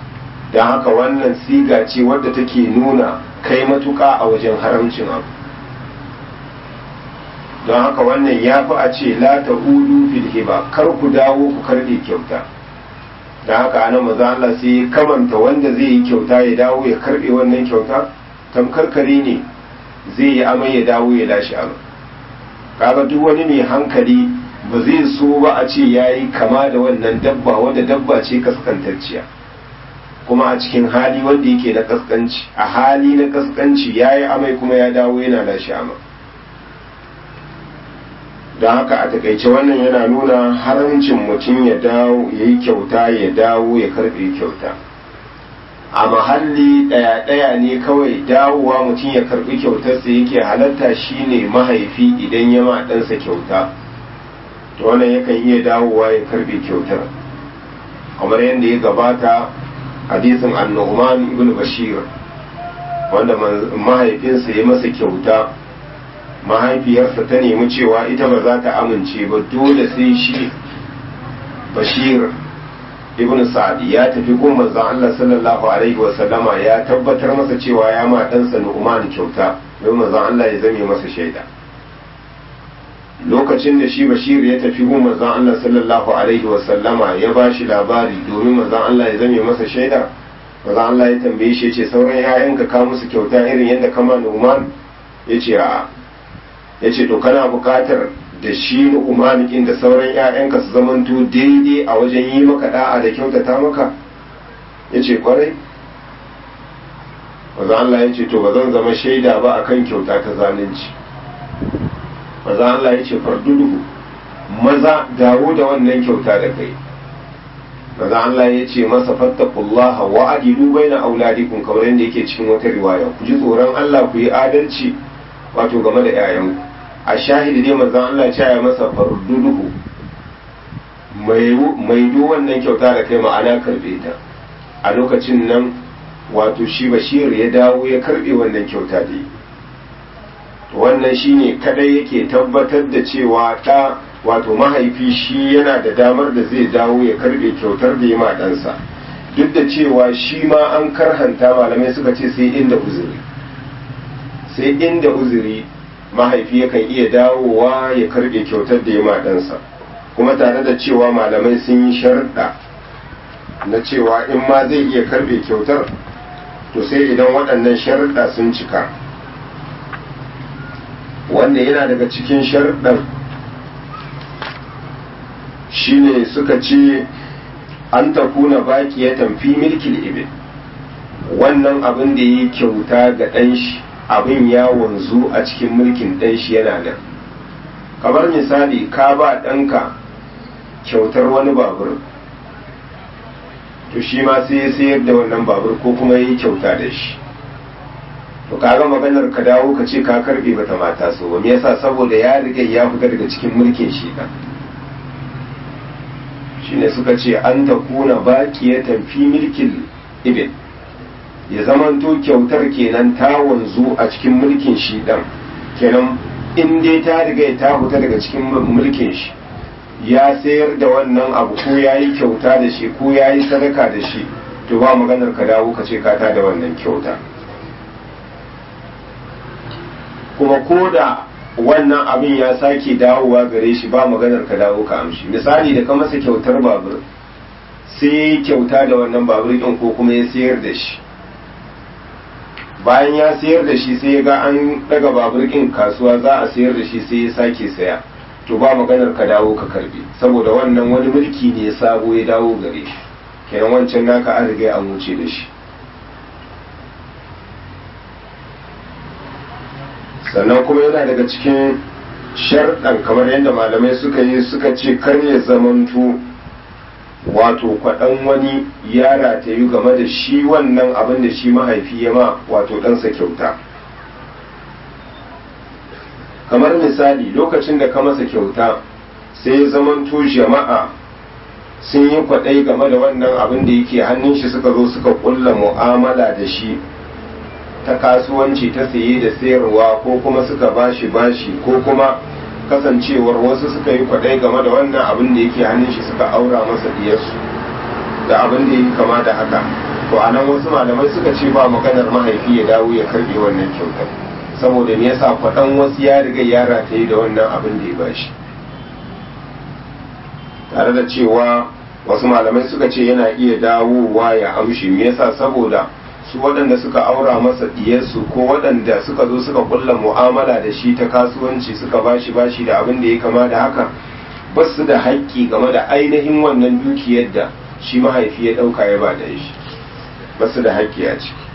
[SPEAKER 1] don haka wannan siga ce wadda take nuna kai matuka a wajen haramcin abu don haka wannan ya fi a ce la ta hudu fil hiba kar ku dawo ku karɓe kyauta don haka ana maza Allah sai ya kamanta wanda zai yi kyauta ya dawo ya karɓe wannan kyauta tamkar kare ne zai yi amai ya dawo ya lashe amai kaga duk wani mai hankali ba zai so ba a ce ya yi kama da wannan dabba wanda dabba ce kaskantacciya kuma a cikin hali wanda yake na kaskanci a hali na kaskanci ya yi amai kuma ya dawo yana lashe amai don haka a takaice wannan yana nuna haramcin mutum ya dawo ya yi kyauta ya dawo ya karbe kyauta a mahalli ɗaya-ɗaya ne kawai dawowa mutum ya karbi kyautarsa yake halatta shine mahaifi idan ya ma ɗansa kyauta to wannan yakan iya dawowa ya karbe kyautar kamar yadda ya gabata hadisin annu'man ibn bashir wanda mahaifinsa ya masa kyauta mahaifiyarsa ta nemi cewa ita ba za ta amince ba dole sai shi bashir ibn sa'ad ya tafi gun manzon Allah sallallahu alaihi wa sallama ya tabbatar masa cewa ya ma ɗansa Nu'man kyauta don manzon Allah ya zame masa shaida lokacin da shi bashir ya tafi gun manzon Allah sallallahu alaihi wa sallama ya ba shi labari domin manzon Allah ya zame masa shaida manzon Allah ya tambaye shi ya ce sauran 'ya'yanka ka musu kyauta irin yadda kama Nu'man ya ce a'a ya ce to kana bukatar da shi umanikin da sauran 'ya'yanka su zamanto daidai a wajen yi maka da'a da kyautata maka ya ce kwarai maza Allah ya ce to ba zan zama shaida ba akan kyauta ta zalunci maza Allah ya ce farduduhu maza dawo da wannan kyauta da kai maza Allah ya ce masa fattakullaha wa adilu baina auladikum kamar yadda yake cikin wata riwaya ku ji tsoron Allah ku yi adalci wato game da 'ya'yanku a shahidi dai manzon Allah ya ya masa farduduhu mai do wannan kyauta da kai ma'ana karbe ta a lokacin nan wato shi bashir ya dawo ya karbe wannan kyauta da wannan shine kadai yake tabbatar da cewa ta wato mahaifi shi yana da damar da zai dawo ya karbe kyautar da ya ma ɗansa duk da cewa shi ma an karhanta malamai suka ce sai inda uzuri sai inda uzuri mahaifi yakan iya dawowa ya karbe kyautar da ya ma ɗansa kuma tare da cewa malamai sun yi sharɗa na cewa in ma zai iya karbe kyautar to sai idan waɗannan sharɗa sun cika wanda yana daga cikin sharɗan shine suka ce an takuna baki ya tamfi milkin ibil wannan abin da ya kyauta ga ɗan shi abin ya wanzu a cikin mulkin ɗan shi yana nan kamar misali ka ba ɗanka kyautar wani babur to shi ma sai ya sayar da wannan babur ko kuma ya yi kyauta da shi to kaga maganar ka dawo ka ce ka karbe bata mata so ba me yasa saboda ya riga ya fita daga cikin mulkin shi ɗan shine suka ce an ta kuna baqiyatan fi milkin ibil ya zamanto kyautar kenan ta wanzu a cikin mulkin shi dan kenan in dai ta riga ta fita daga cikin mulkin shi ya sayar da wannan abu ko ya yi kyauta da shi ko ya yi sadaka da shi to ba maganar ka dawo ka ce ka ta da wannan kyauta kuma ko da wannan abin ya sake dawowa gare shi ba maganar ka dawo ka amshi misali da ka masa kyautar babur sai kyauta da wannan babur ɗin ko kuma ya sayar da shi bayan ya sayar da shi sai ya ga an daga babur ɗin kasuwa za a sayar da shi sai ya sake saya to ba maganar ka dawo ka karbe saboda wannan wani mulki ne sabo ya dawo gare shi kenan wancan naka an riga an wuce da shi sannan kuma yana daga cikin sharɗan kamar yadda malamai suka yi suka ce kar ya zamanto wato kwaɗan wani ya ratayu game da shi wannan abin da shi mahaifi ya ma wato ɗansa kyauta kamar misali lokacin da ka masa kyauta sai ya zamanto jama'a sun yi kwaɗai game da wannan abin da yake hannun shi suka zo suka ƙulla mu'amala da shi ta kasuwanci ta saye da sayarwa ko kuma suka bashi bashi ko kuma kasancewar wasu suka yi kwaɗai game da wannan abin da yake hannun shi suka aura masa diyarsu da abin da yake kama da haka to a nan wasu malamai suka ce ba maganar mahaifi ya dawo ya karbe wannan kyautar saboda me yasa kwaɗan wasu ya riga ya rataye da wannan abin da ya bashi tare da cewa wasu malamai suka ce yana iya dawowa ya amshi me yasa saboda su waɗanda suka aura masa diyarsu ko waɗanda suka zo suka kulla mu'amala da shi ta kasuwanci suka bashi bashi da abin da ya kama da haka ba su da haƙƙi game da ainihin wannan dukiyar da shi mahaifi ya ɗauka ya ba da shi ba su da haƙƙi a ciki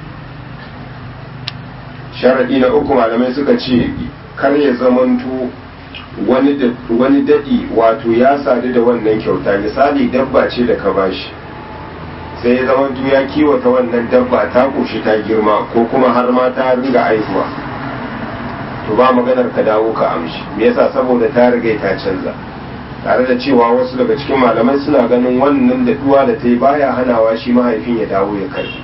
[SPEAKER 1] sharaɗi na uku malamai suka ce kar ya zamanto wani daɗi wato ya sadu da wannan kyauta misali dabba ce da ka bashi sai ya zamanto ya kiwata wannan dabba ta ƙoshi ta girma ko kuma har ma ta ringa aihuwa to ba maganar ka dawo ka amshi me yasa saboda ta riga ta canza tare da cewa wasu daga cikin malamai suna ganin wannan daɗuwa da ta yi baya hanawa shi mahaifin ya dawo ya karbi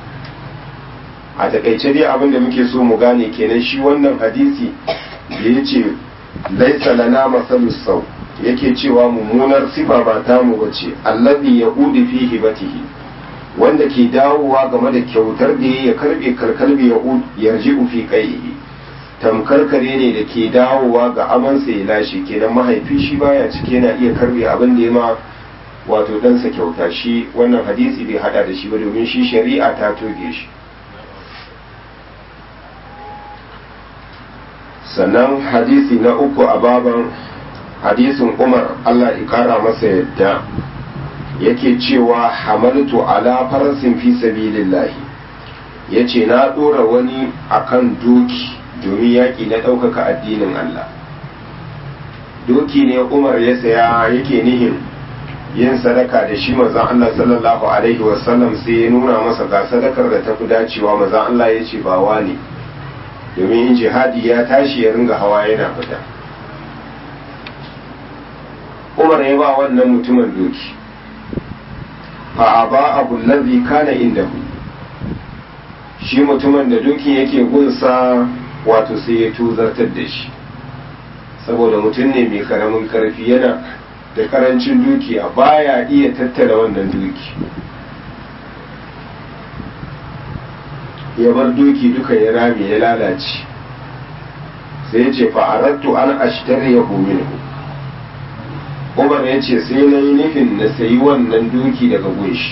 [SPEAKER 1] a takaice dai abin da muke so mu gane kenan shi wannan hadisi da ya ce laisa lana masalus sau yake cewa mummunar sifa ba ta mu bace allazi yahudu fi hibatihi wanda ke dawowa game da kyautar da ya karbe karkalbi yahud yarji'u fi qaihi tamkar kare ne da ke dawowa ga amansa ya lashe kenan mahaifi shi baya cike yana iya karbe abin da ya ma wato ɗansa kyauta shi wannan hadisi bai hada da shi ba domin shi shari'a ta toge shi sannan hadisi na uku a baban hadisin umar allah ikara masa yadda yake cewa hamaltu ala farasin fi sabilillahi ya ce na ɗora wani akan doki domin yaƙi na ɗaukaka addinin allah doki ne umar ya saya yake nihin yin sadaka da shi mazan allah sallallahu alaihi wasallam sai ya nuna masa ga sadakar da ta fi dacewa mazan allah ya ce ba ne domin jihadi ya tashi ya ringa hawa yana fita umar ya ba wannan mutumin doki fa ba abu lazi kana inda shi mutumin da dokin yake gunsa wato sai ya tuzartar da shi saboda mutum ne mai karamin karfi yana da karancin dukiya baya iya tattara wannan duki ya bar doki duka ya rame ya lalace sai ya ce fa'arattu an ashtari ya minhu umar ya ce sai na yi nufin na sayi wannan doki daga gunshi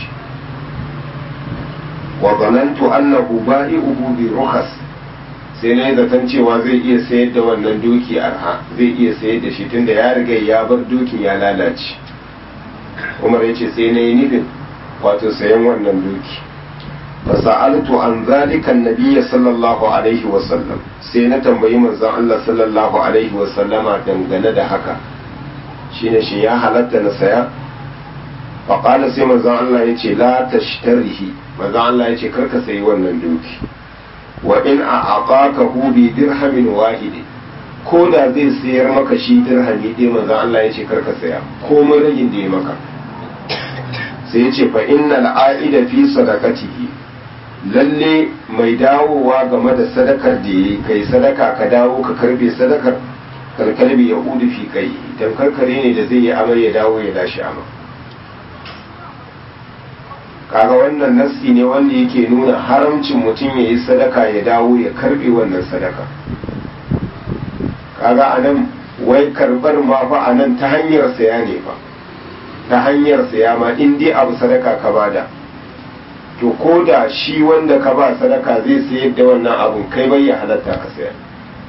[SPEAKER 1] wa zanantu annahu ba'i'uhu bi rukhas sai na yi zaton cewa zai iya sayar da wannan doki arha zai iya sayar da shi tunda ya riga ya bar dokin ya lalace umar ya ce sai na yi nufin wato sayan wannan doki فسألت عن ذلك النبي صلى الله عليه وسلم sai na tambayi manzon Allah sallallahu alaihi wa sallama dangane da haka shine shi ya halatta na saya fa qala sai manzon Allah yace la tashtarihi manzon Allah yace karka sayi wannan doki wa in a'aqaka bi dirhamin wahid ko da zai sayar maka shi dirhami ɗaya manzon Allah yace karka saya komai ragin da ya maka sai yace fa innal a'ida fi sadaqatihi lalle mai dawowa game da sadakar da ya kai sadaka ka dawo ka karbe sadakar karkarbe ya udu fi kai dan karkare ne da zai yi amai ya dawo ya dashi ama kaga wannan nassi ne wanda yake nuna haramcin mutum ya yi sadaka ya dawo ya karbe wannan sadaka kaga anan wai karbar ma fa anan ta hanyar saya ne fa ta hanyar saya ma in dai abu sadaka ka bada to ko da shi wanda ka ba sadaka zai sayar da wannan abun kai bai ya halatta ka saya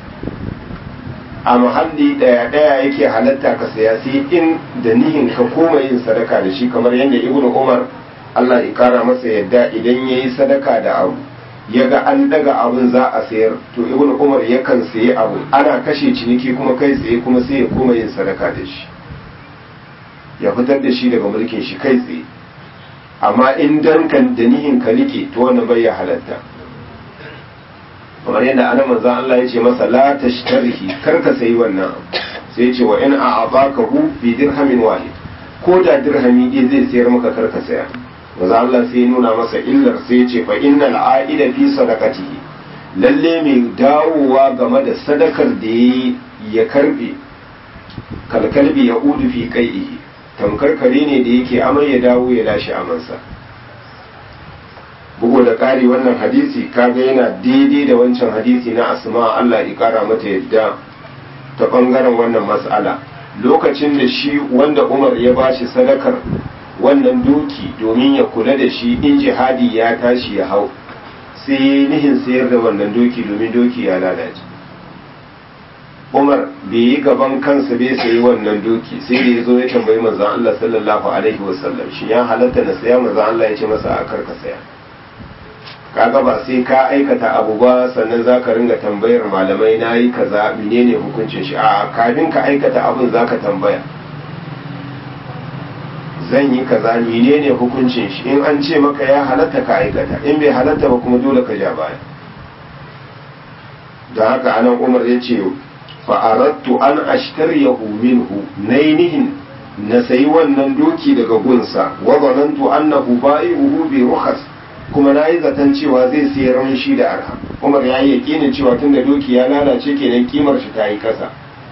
[SPEAKER 1] a muhalli daya daya yake halatta ka saya sai in da nihin ka koma yin sadaka da shi kamar yadda ibnu umar Allah ya kara masa yadda idan yayi sadaka da abu ya ga an daga abun za a sayar to ibnu umar yakan sayi abu ana kashe ciniki kuma kai tsaye kuma sai ya koma yin sadaka da shi ya fitar da shi daga mulkin shi kai tsaye amma in dan kan da nihin ka rike to wannan bai ya halatta kamar yadda ana manzon Allah ya ce masa la tashtarihi kar ka sayi wannan sai ya ce wa in a'abakahu bi dirhamin wahid ko da dirhami ɗaya zai sayar maka kar ka saya manzon Allah sai ya nuna masa illar sai ya ce fa innal a'ida fi sadaqatihi lalle mai dawowa game da sadakar da yayi ya karbe kalkalbi ya udu fi kai'ihi tamkar kare ne da yake amai ya dawo ya lashe amansa bugu da ƙari wannan hadisi kaga yana daidai da wancan hadisi na asma Allah ya ƙara mata yadda ta ɓangaren wannan mas'ala lokacin da shi wanda Umar ya bashi sadakar wannan doki domin ya kula da shi in jihadi ya tashi ya hau sai nihin sayar da wannan doki domin doki ya lalace Umar bai yi gaban kansa bai sayi wannan doki sai da ya zo ya tambayi manzon Allah sallallahu alaihi wasallam shi ya halatta na saya manzon Allah ya ce masa a karka saya kaga ba sai ka aikata abu ba sannan za ka ringa tambayar malamai na yi kaza menene hukuncin shi a kafin ka aikata abin za ka tambaya zan yi kaza menene hukuncin shi in an ce maka ya halatta ka aikata in bai halatta ba kuma dole ka ja baya da haka anan umar ya ce fa'arattu an ashtariyahu minhu nainihin na sayi wannan doki daga gunsa wa zanantu annahu ba'i'uhu bi rukhas kuma na yi zaton cewa zai sayar min shi da arha umar ya yi yakinin cewa tun da doki ya lalace kenan kimar shi ta yi kasa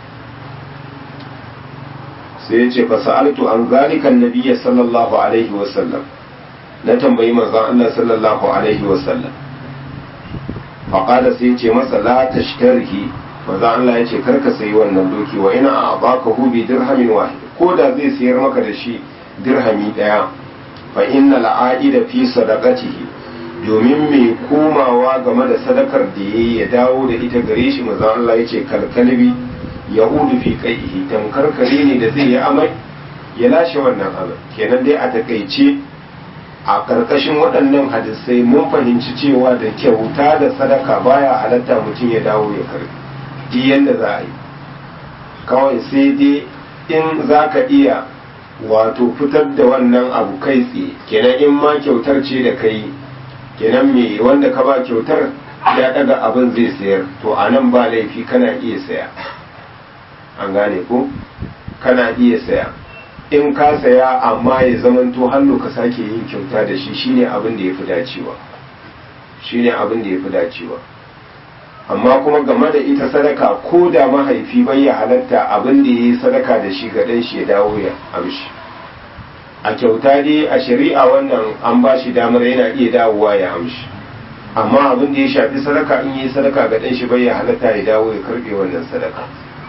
[SPEAKER 1] sai ya ce fa sa'altu an zalika annabiyya sallallahu alaihi wa sallam na tambayi manzon Allah sallallahu alaihi wa sallam fa qala sai ya ce masa la tashtarihi manzon Allah ya ce karka sayi wannan doki wa ina a'baka hu bi dirhamin wahid ko da zai sayar maka da shi dirhami daya fa inna al'aida fi sadaqatihi domin mai komawa game da sadakar da yayi ya dawo da ita gare shi manzo Allah yace kalkalbi yahudu fi qaihi tamkar kare ne da zai yi amai ya lashe wannan amai kenan dai a takaice a karkashin waɗannan hadisai mun fahimci cewa da kyauta da sadaka baya halatta mutum ya dawo ya karbi duk yanda za a yi kawai sai dai in za ka iya wato fitar da wannan abu kai tsaye kenan in ma kyautar ce da kai kenan me wanda ka ba kyautar ya daga abin zai sayar to a nan ba laifi kana iya saya an gane ko kana iya saya in ka saya amma ya zamanto hannu ka sake yin kyauta da shi shine abin da ya fi dacewa shine abin da ya fi dacewa amma kuma game da ita sadaka ko da mahaifi bai ya halatta abin da ya yi sadaka da shi ga ɗan shi ya dawo ya amshi a kyauta dai a shari'a wannan an ba shi damar yana iya dawowa ya amshi amma abin da ya shafi sadaka in yi sadaka ga ɗan shi bai ya halatta ya dawo ya karɓe wannan sadaka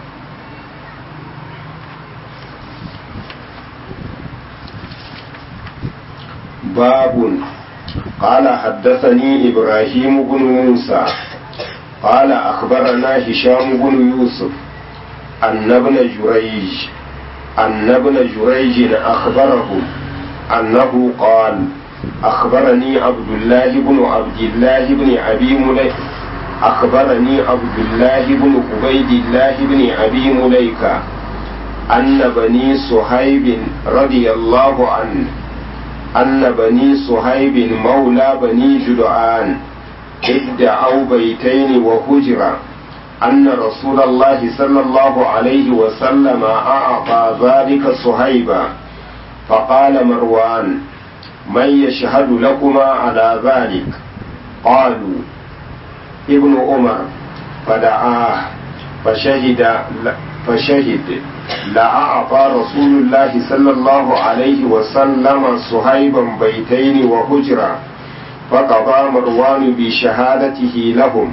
[SPEAKER 1] babun قال حدثني إبراهيم بن موسى قال أخبرنا هشام بن يوسف أن ابن جريج أن ابن جريج أخبره أنه قال أخبرني عبد الله بن عبد الله بن أبي مليك أخبرني عبد الله بن عبيد الله بن أبي مليكة أن بني صهيب رضي الله عنه أن بني صهيب مولى بني جدعان ادعوا بيتين وهجرا أن رسول الله صلى الله عليه وسلم أعطى ذلك صهيبا فقال مروان من يشهد لكما على ذلك قالوا ابن عمر فدعاه فشهد فشهد لأعطى رسول الله صلى الله عليه وسلم صهيبا بيتين وهجرا فقضى مروان بشهادته لهم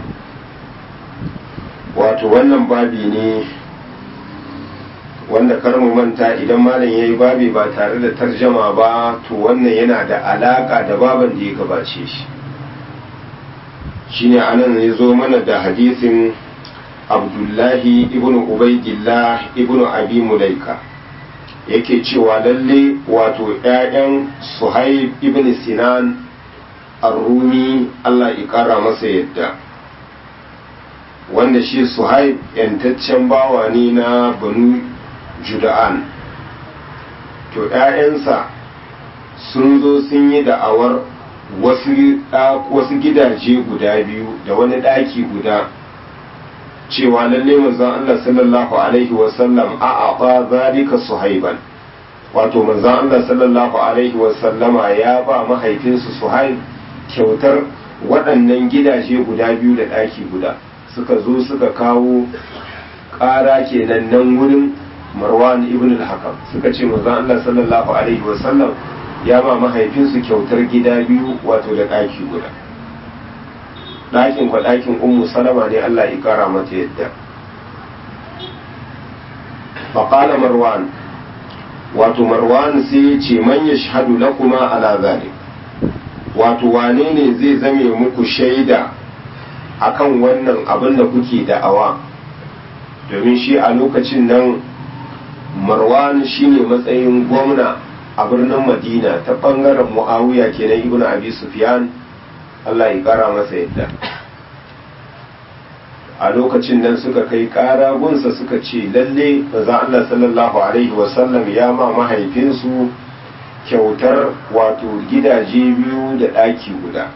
[SPEAKER 1] wato wannan babi ne wanda kar mu manta idan malam ya yi babi ba tare da tarjama ba to wannan yana da alaka da baban da ya gabace shi shine anan ya zo mana da hadisin abdullahi ibn ubaidillah ibn abi mulaika yake cewa lalle wato 'ya'yan suhaib ibn sinan ar-rumi Allah ya kara masa yadda wanda shi suhaib yantaccen bawa ne na banu juda'an to 'ya'yansa sun zo sun yi da'awar wasu gidaje guda biyu da wani ɗaki guda cewa lalle manzon Allah sallallahu alaihi wasallam a aɓa zalika suhaiban wato manzon Allah sallallahu alaihi wasallama ya ba mahaifinsu suhaib kyautar waɗannan gidaje guda biyu da ɗaki guda suka zo suka kawo ƙara kenan nan wurin marwan ibn al-hakam suka ce manzon Allah sallallahu alaihi wasallam ya ma mahaifinsu kyautar gida biyu wato da ɗaki guda ɗakin kwa ɗakin ummu salama ne Allah ya kara mata yadda faƙala marwan wato marwan sai ya ce man ya shahadu lakuma ala zalik wato wane ne zai zame muku shaida akan wannan abin da kuke da'awa domin shi a lokacin nan marwan shine matsayin gwamna a birnin madina ta bangaren mu'awiya kenan ibn abi sufyan allah ya kara masa yadda a lokacin nan suka kai kara gunsa suka ce lalle maza allah sallallahu alaihi wasallam ya ma mahaifinsu kyautar wato gidaje biyu da ɗaki guda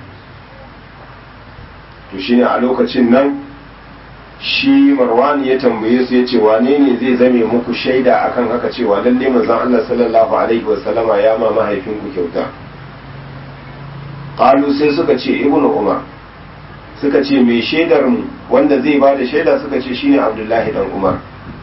[SPEAKER 1] to shine a lokacin nan shi marwani ya tambaye su ya ce wane ne zai zame muku shaida akan haka cewa lalle manzon Allah sallallahu alaihi wasallama ya ma mahaifinku kyauta qalu sai suka ce ibnu umar suka ce mai shaidar mu wanda zai ba da shaida suka ce shine abdullahi dan umar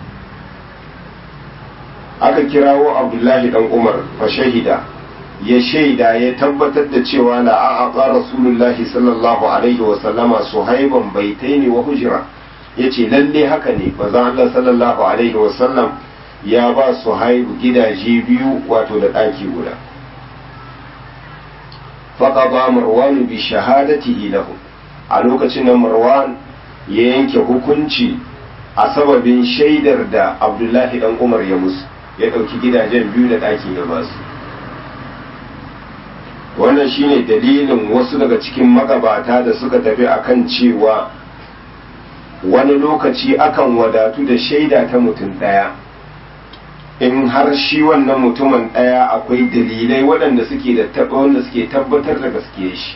[SPEAKER 1] aka kirawo abdullahi dan umar fa shahida ya shaida ya tabbatar da cewa la a'a rasulullahi sallallahu alaihi wasallama suhaiban baitaini wa hujra ya ce lalle haka ne maza Allah sallallahu alaihi wasallam ya ba su haihu gidaje biyu wato da ɗaki guda faƙa ba marwanu bi shahadati lahu a lokacin da marwan ya yanke hukunci a sababin shaidar da abdullahi dan umar ya musu ya ɗauki gidajen biyu da ɗakin ya ba su wannan shine dalilin wasu daga cikin magabata da suka tafi akan cewa wani lokaci akan wadatu da shaida ta mutum ɗaya in har shi wannan mutumin ɗaya akwai dalilai waɗanda suke da wanda suke tabbatar da gaskiya shi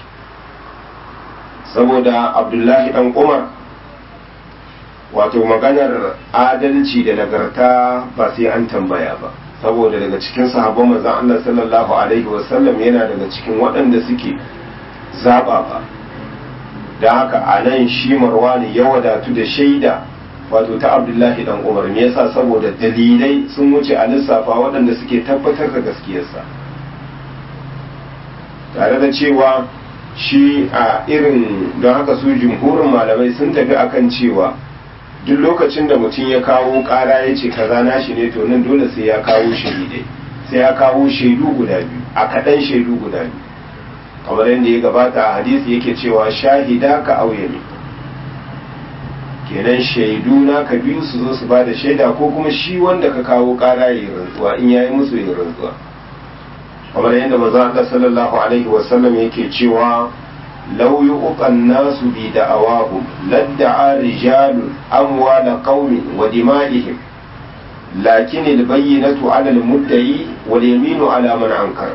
[SPEAKER 1] saboda abdullahi ɗan umar wato maganar adalci da nagarta ba sai an tambaya ba saboda daga cikin sahabban manzon Allah sallallahu alaihi wasallam yana daga cikin waɗanda suke zaba ba da haka a nan shi marwani ya wadatu da shaida wato ta abdullahi dan umar me yasa saboda dalilai sun wuce a lissafa waɗanda suke tabbatar da gaskiyarsa tare da cewa shi a irin don haka su jumhurin malamai sun tafi akan cewa duk lokacin da mutum ya kawo ƙara ya ce kaza nashi ne to nan dole sai ya kawo shaidai sai ya kawo shaidu guda biyu a kaɗan shaidu guda biyu kamar yadda ya gabata a hadisi yake cewa shahida ka auyami kenan shaidu na ka biyu su zo su ba da shaida ko kuma shi wanda ka kawo kara ya yi rantsuwa in yayi musu ya rantsuwa kamar yadda maza Allah sallallahu alaihi wasallam yake cewa law yuqan nasu bi da'awahum ladda'a rijalun amwala qaumin wa dima'ihim lakin al-bayyinatu 'ala al-mudda'i wal yaminu 'ala man ankara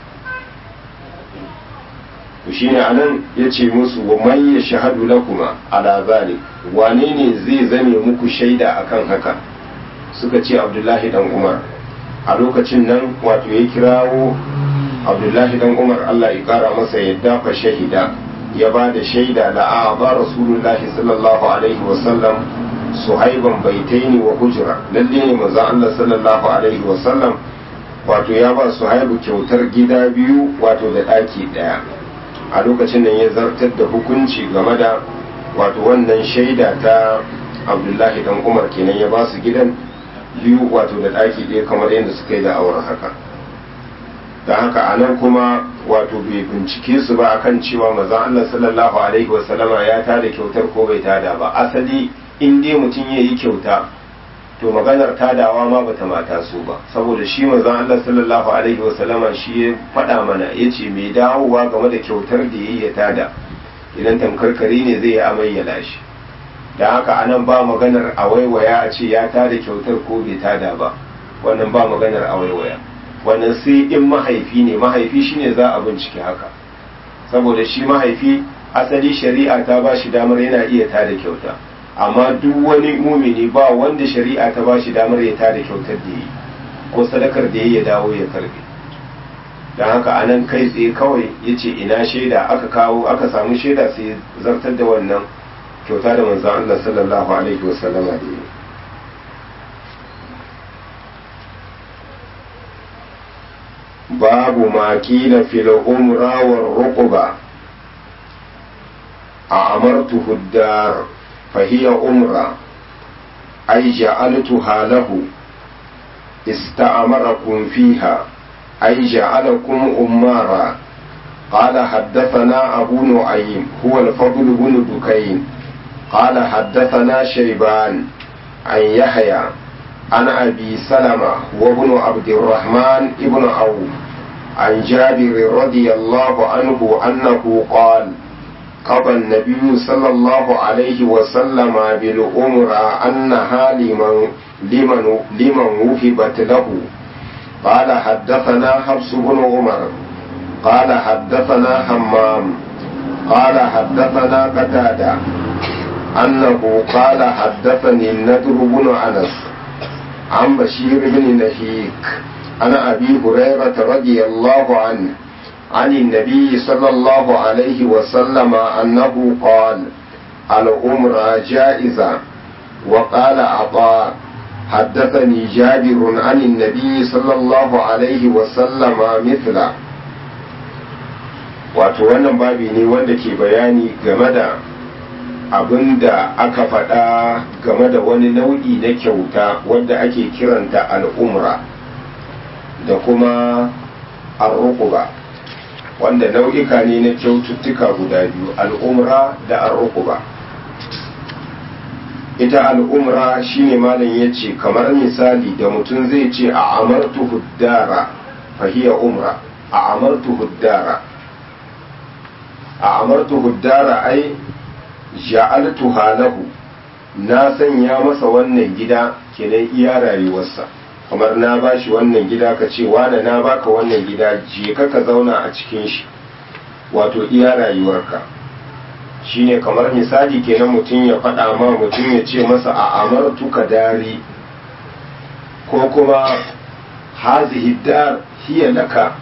[SPEAKER 1] to shine anan yace musu wa man yashhadu lakuma ala zalik wane ne zai zame muku shaida akan haka suka ce abdullahi dan umar a lokacin nan wato ya kirawo abdullahi dan umar Allah ya kara masa yadda fa shahida ya ba da shaida la a ba rasulullahi sallallahu alaihi wa sallam suhaiban baitaini wa hujra lalle ne manzo Allah sallallahu alaihi wa sallam wato ya ba suhaibu kyautar gida biyu wato da daki daya a lokacin nan ya zartar da hukunci game da wato wannan shaida ta abdullahi dan umar kenan ya ba su gidan biyu wato da ɗaki ɗaya kamar yadda suka yi da auren haka da haka a nan kuma wato bai bincike su ba akan cewa mazan allah sallallahu alaihi wasallama ya tada kyautar ko bai tada ba asali in dai mutum ya yi kyauta to maganar tadawa ma bata mata su ba saboda shi manzon Allah sallallahu alaihi wasallama shi ya faɗa mana yace mai dawowa game da kyautar da yayi ya tada idan tamkarkari ne zai yi amai ya lashi da haka anan ba maganar a waiwaya a ce ya tada kyautar ko bai tada ba wannan ba maganar a waiwaya wannan sai in mahaifi ne mahaifi shine za a bincike haka saboda shi mahaifi asali shari'a ta ba shi damar yana iya tada kyauta amma duk wani mumini ba wanda shari'a ta ba shi damar ya tada kyautar da yi ko sadakar da ya dawo ya karbe don haka anan kai tsaye kawai ya ce ina shaida aka kawo aka samu shaida sai zartar da wannan kyauta da manzan Allah sallallahu alaihi wasallama da yi باب ما قيل في الأمرى والرقبة أعمرته الدار فهي أمرة أي جعلتها له استعمركم فيها أي جعلكم أمارا قال حدثنا أبو نعيم هو الفضل بن دكين قال حدثنا شيبان عن يحيى عن أبي سلمة وابن عبد الرحمن ابن عوف عن جابر رضي الله عنه أنه قال قضى النبي صلى الله عليه وسلم بالأمر أنها لمن لمن لمن وهبت له قال حدثنا حفص بن عمر قال حدثنا همام قال حدثنا قتادة أنه قال حدثني النذر بن أنس عن بشير بن نهيك عن أبي هريرة رضي الله عنه عن النبي صلى الله عليه وسلم أنه قال الأمر جائزة وقال عطاء حدثني جابر عن النبي صلى الله عليه وسلم مثله wato wannan babi ne wanda ke bayani game da abin da aka faɗa game da wani nau'i na kyauta wadda ake kiranta al'umra da kuma arrukuba wanda nau'ika ne na kyaututtuka guda biyu al'umra da arrukuba ita al'umra shine malam ya ce kamar misali da mutum zai ce a amartu huddara fahiya umra a amartu huddara a amartu huddara ai ja'altu halahu na sanya masa wannan gida kenan iya rayuwarsa kamar na bashi wannan gida ka ce wane na baka wannan gida je ka ka zauna a cikin shi wato iya rayuwarka shine kamar misali kenan mutum ya faɗa ma mutum ya ce masa a amartu ka dari ko kuma hazihi dar hiya laka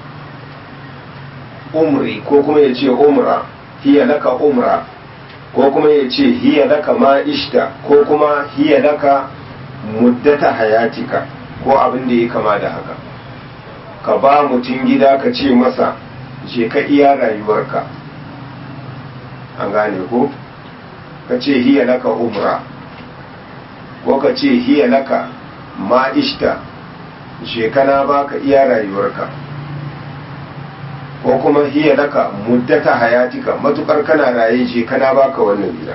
[SPEAKER 1] umri ko kuma ya ce umra hiya laka umra ko kuma ya ce hiya laka ma ishta ko kuma hiya laka muddata hayatika ko abin da ya kama da haka ka ba mutum gida ka ce masa je ka iya rayuwarka an gane ko ka ce hiya laka umra ko ka ce hiya laka ma ishta je kana baka iya rayuwarka ko kuma hiya laka muddata hayatika matukar kana raye je kana baka wannan gida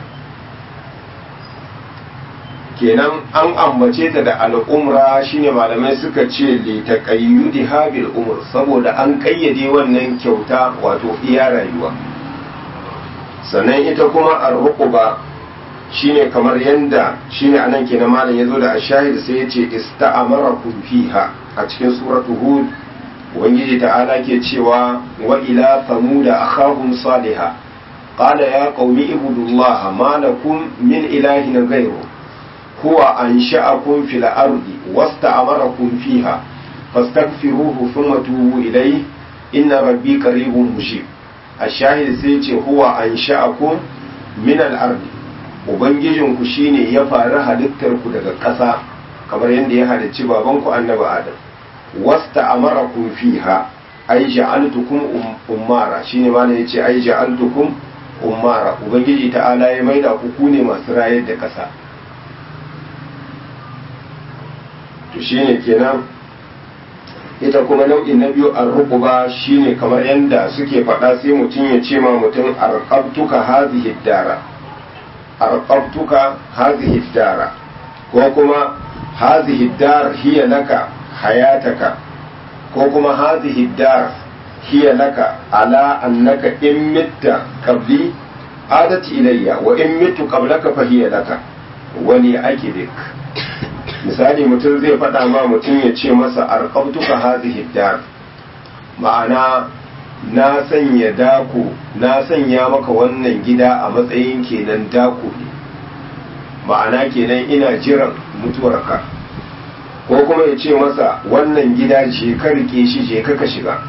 [SPEAKER 1] kenan an ambace ta da al'umra shine malamai suka ce li taqayyudi habil umr saboda an kayyade wannan kyauta wato iya rayuwa sannan ita kuma ar-ruqba shine kamar yanda shine anan kenan malam yazo da ashahid sai yace ista'amarakum fiha a cikin suratu hud ubangiji ta'ala ke cewa wa ila thamuda akhahum salihah qala ya qaumi ibudullaha ma lakum min ilahin ghayru huwa ansha'akum fil ardi wasta'amarakum fiha fastaghfiruhu thumma tubu ilayhi inna rabbi qaribun mujib ashahid sai ce huwa ansha'akum min al ardi ubangijinku shine ya fara halittar ku daga ƙasa kamar yadda ya halicci babanku annabi adam wasta amarakum fiha ai ja'altukum ummara shine ma ne yace ai ja'altukum ummara ubangiji ta'ala ya maida ku ku ne masu rayar da ƙasa to shine kenan ita kuma nau'in na biyu ar-ruqba shine kamar yanda suke faɗa sai mutum ya ce ma mutum arqabtuka hadhihi dara arqabtuka hadhihi dara ko kuma hadhihi dar hiya laka hayataka ko kuma hadhihi dar hiya laka ala annaka in mitta qabli adat ilayya wa in mittu qablaka fa hiya laka wani akibik misali mutum zai faɗa ma mutum ya ce masa arqabtuka hadhihi dar ma'ana na sanya dako na sanya maka wannan gida a matsayin kenan dako ne ma'ana kenan ina jiran mutuwarka ko kuma ya ce masa wannan gida je ka rike shi je ka shiga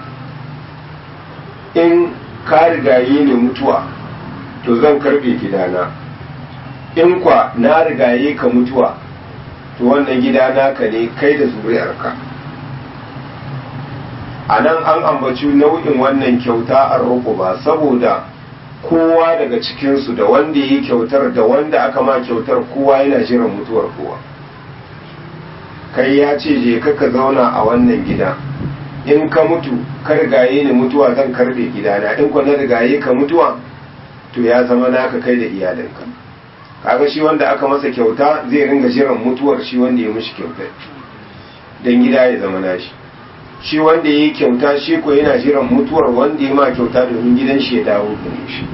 [SPEAKER 1] in ka rigaye ne mutuwa to zan karbe gidana in kwa na rigaye ka mutuwa to wannan gida naka ne kai da zuriyarka a nan an ambaci nau'in wannan kyauta an roƙo ba saboda kowa daga cikinsu da wanda yi kyautar da wanda aka ma kyautar kowa yana jiran mutuwar kowa kai ya ce je ka ka zauna a wannan gida in ka mutu ka rigaye ni mutuwa zan karbe gidana in ku na rigaye ka mutuwa to ya zama naka kai da iyalinka kaga shi wanda aka masa kyauta zai ringa jiran mutuwar shi wanda ya mishi kyauta dan gida ya zama nashi shi wanda ya yi kyauta shi ko yana jiran mutuwar wanda ya ma kyauta domin gidan shi ya dawo da shi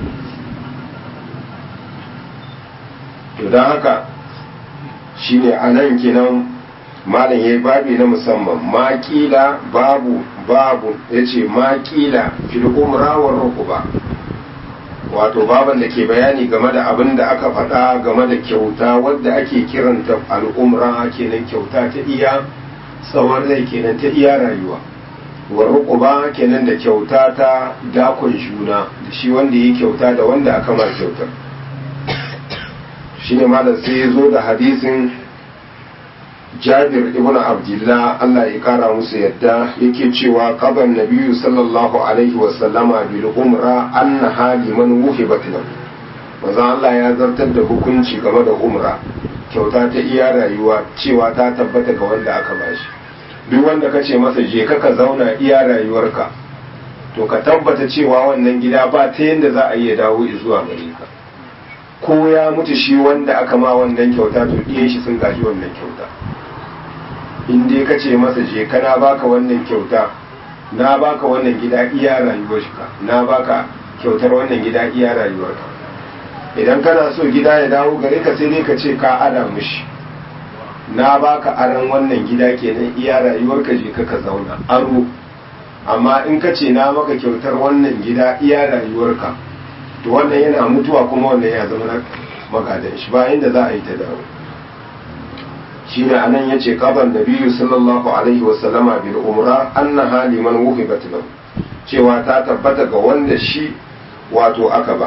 [SPEAKER 1] to don haka shi ne a nan kenan malam ya yi babi na musamman makila babu babu ya ce makila fil umra wa rukuba wato baban da ke bayani game da abin da aka faɗa game da kyauta wadda ake kiranta al'umra kenan kyauta ta iya tsawon rai kenan ta iya rayuwa wa rukuba kenan da kyauta ta dakon juna da shi wanda yi kyauta da wanda aka ma kyautar shine malam sai ya zo da hadisin jabir ibn abdullah Allah ya kara musu yadda yake cewa qaban nabiyyu sallallahu alaihi wa sallama bil umra anna haliman wuhibat lahu manzo Allah ya zartar da hukunci game da umra kyauta ta iya rayuwa cewa ta tabbata ga wanda aka bashi duk wanda ka ce masa je ka ka zauna iya rayuwarka to ka tabbata cewa wannan gida ba ta yadda za a iya dawo zuwa gare ka ko ya mutu shi wanda aka ma wannan kyauta to ɗiyan shi sun gaji wannan kyauta in dai ka ce masa je ka na baka wannan kyauta na baka wannan gida iya rayuwarka na baka kyautar wannan gida iya rayuwarka idan kana so gida ya dawo gare ka sai dai ka ce ka ada mushi na baka aran wannan gida kenan iya rayuwarka je ka ka zauna aro amma in ka ce na maka kyautar wannan gida iya rayuwarka to wannan yana mutuwa kuma wannan ya zama na magadan shi bayan da za a yi ta dawo shi ne anan ya ce kaban da biyu sallallahu alaihi wasallama bil umra annaha liman wuhibat lahu cewa ta tabbata ga wanda shi wato aka ba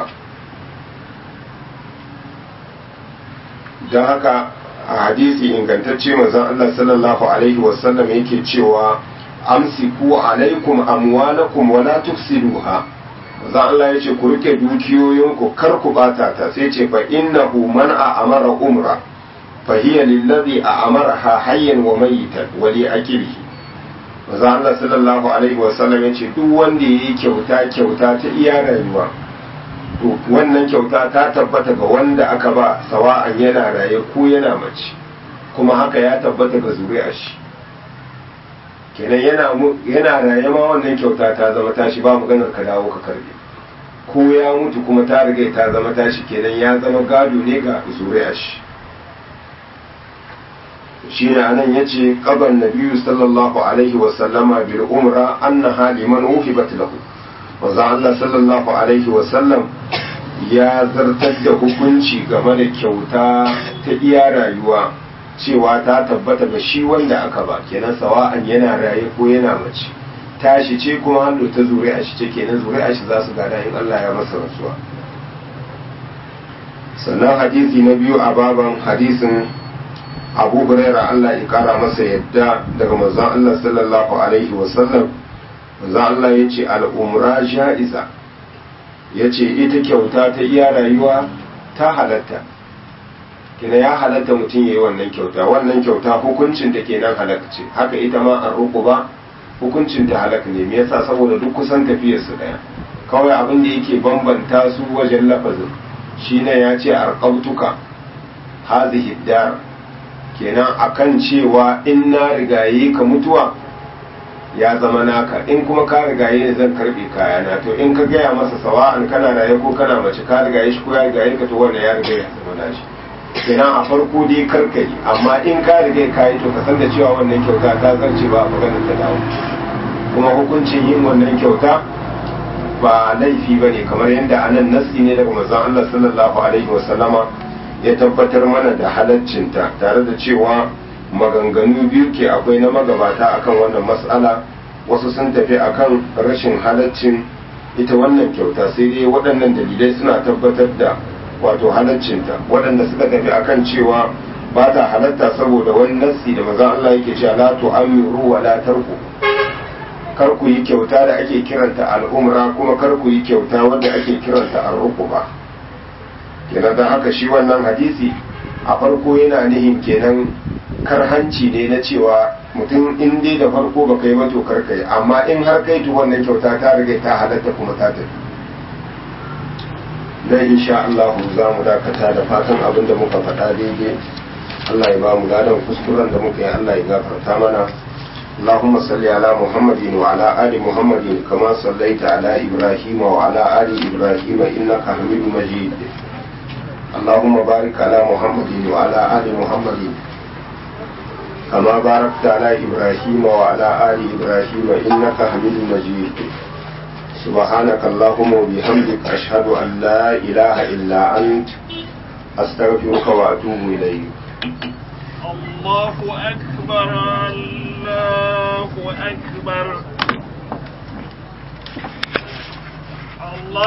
[SPEAKER 1] don haka a hadisi ingantacce manzon Allah sallallahu alaihi wasallam yake cewa amsiku alaikum amwalakum wala tufsiduha manzon Allah yace ku rike dukiyoyinku kar ku bata ta sai ce fa innahu man amara umra fa hiya lillazi amaraha hayyan wa mayitan wa li akilihi manzon Allah sallallahu alaihi wasallam yace duk wanda yayi kyauta kyauta ta iya rayuwa to wannan kyauta ta tabbata ga wanda aka ba sawa'an yana raye ko yana mace kuma haka ya tabbata ga zuri'a shi kenan yana yana raye ma wannan kyauta ta zama tashi ba maganar ka dawo ka karbe ko ya mutu kuma ta riga ta zama tashi kenan ya zama gado ne ga zuri'a shi shi ne anan yace qaban nabiyyu sallallahu alaihi wa sallama bil umra annaha liman uhibat lahu manzo Allah sallallahu alaihi wasallam ya zartar da hukunci game da kyauta ta iya rayuwa cewa ta tabbata ga shi wanda aka ba kenan sawa'an yana raye ko yana mace tashi ce kuma hannu ta zuri'a shi ce kenan zuri'a shi za su gada in Allah ya masa rasuwa sannan hadisi na biyu a baban hadisin abu huraira Allah ya kara masa yadda daga manzon Allah sallallahu alaihi wasallam manzo Allah ya ce al'umra sha'iza ya ce ita kyauta ta iya rayuwa ta halatta kina ya halatta mutum ya yi wannan kyauta wannan kyauta hukuncin da kenan halaka ce haka ita ma an roƙo ba hukuncin ta halaka ne me yasa saboda duk kusan tafiyar su daya kawai abin da yake bambanta su wajen lafazin shine ya ce arqabtuka hazihi dar kenan akan cewa in na rigaye ka mutuwa ya zama naka in kuma ka rigaye ne zan karbe kayana to in ka gaya masa sawa'an kana raye ko kana mace ka rigaye shi ko ya rigaye ka to wanda ya riga ya zama nashi kenan a farko dai karkari amma in ka riga ka yi to ka san da cewa wannan kyauta ta zarce ba a maganar ta dawo kuma hukuncin yin wannan kyauta ba laifi ba ne kamar yadda anan nasi ne daga manzon Allah sallallahu alaihi wasallama ya tabbatar mana da halaccinta tare da cewa maganganu biyu ke akwai na magabata akan wannan mas'ala wasu sun tafi akan rashin halaccin ita wannan kyauta sai dai waɗannan dalilai suna tabbatar da wato halaccinta waɗanda suka tafi akan cewa ba ta halatta saboda wani nassi da maza Allah yake cewa la tu'amiru wa la tarku kar ku yi kyauta da ake kiranta al'umra kuma kar ku yi kyauta wanda ake kiranta arruquba kenan dan haka shi wannan hadisi a farko yana nihin kenan karhanci ne na cewa mutum in dai da farko ba kai ba to kar kai amma in har kai to wannan kyauta ta riga ta halatta kuma ta tafi dan insha Allah za mu dakata da fatan abin da muka faɗa daidai Allah ya ba mu ladan kuskuren da muka yi Allah ya gafarta mana اللهم صل على محمد وعلى آل محمد كما صليت على إبراهيم وعلى آل إبراهيم إنك حميد مجيد اللهم بارك على محمد وعلى آل محمد كما باركت على إبراهيم وعلى آل إبراهيم إنك حميد مجيد سبحانك اللهم وبحمدك أشهد أن لا إله إلا أنت أستغفرك وأتوب إليك
[SPEAKER 2] الله أكبر الله أكبر الله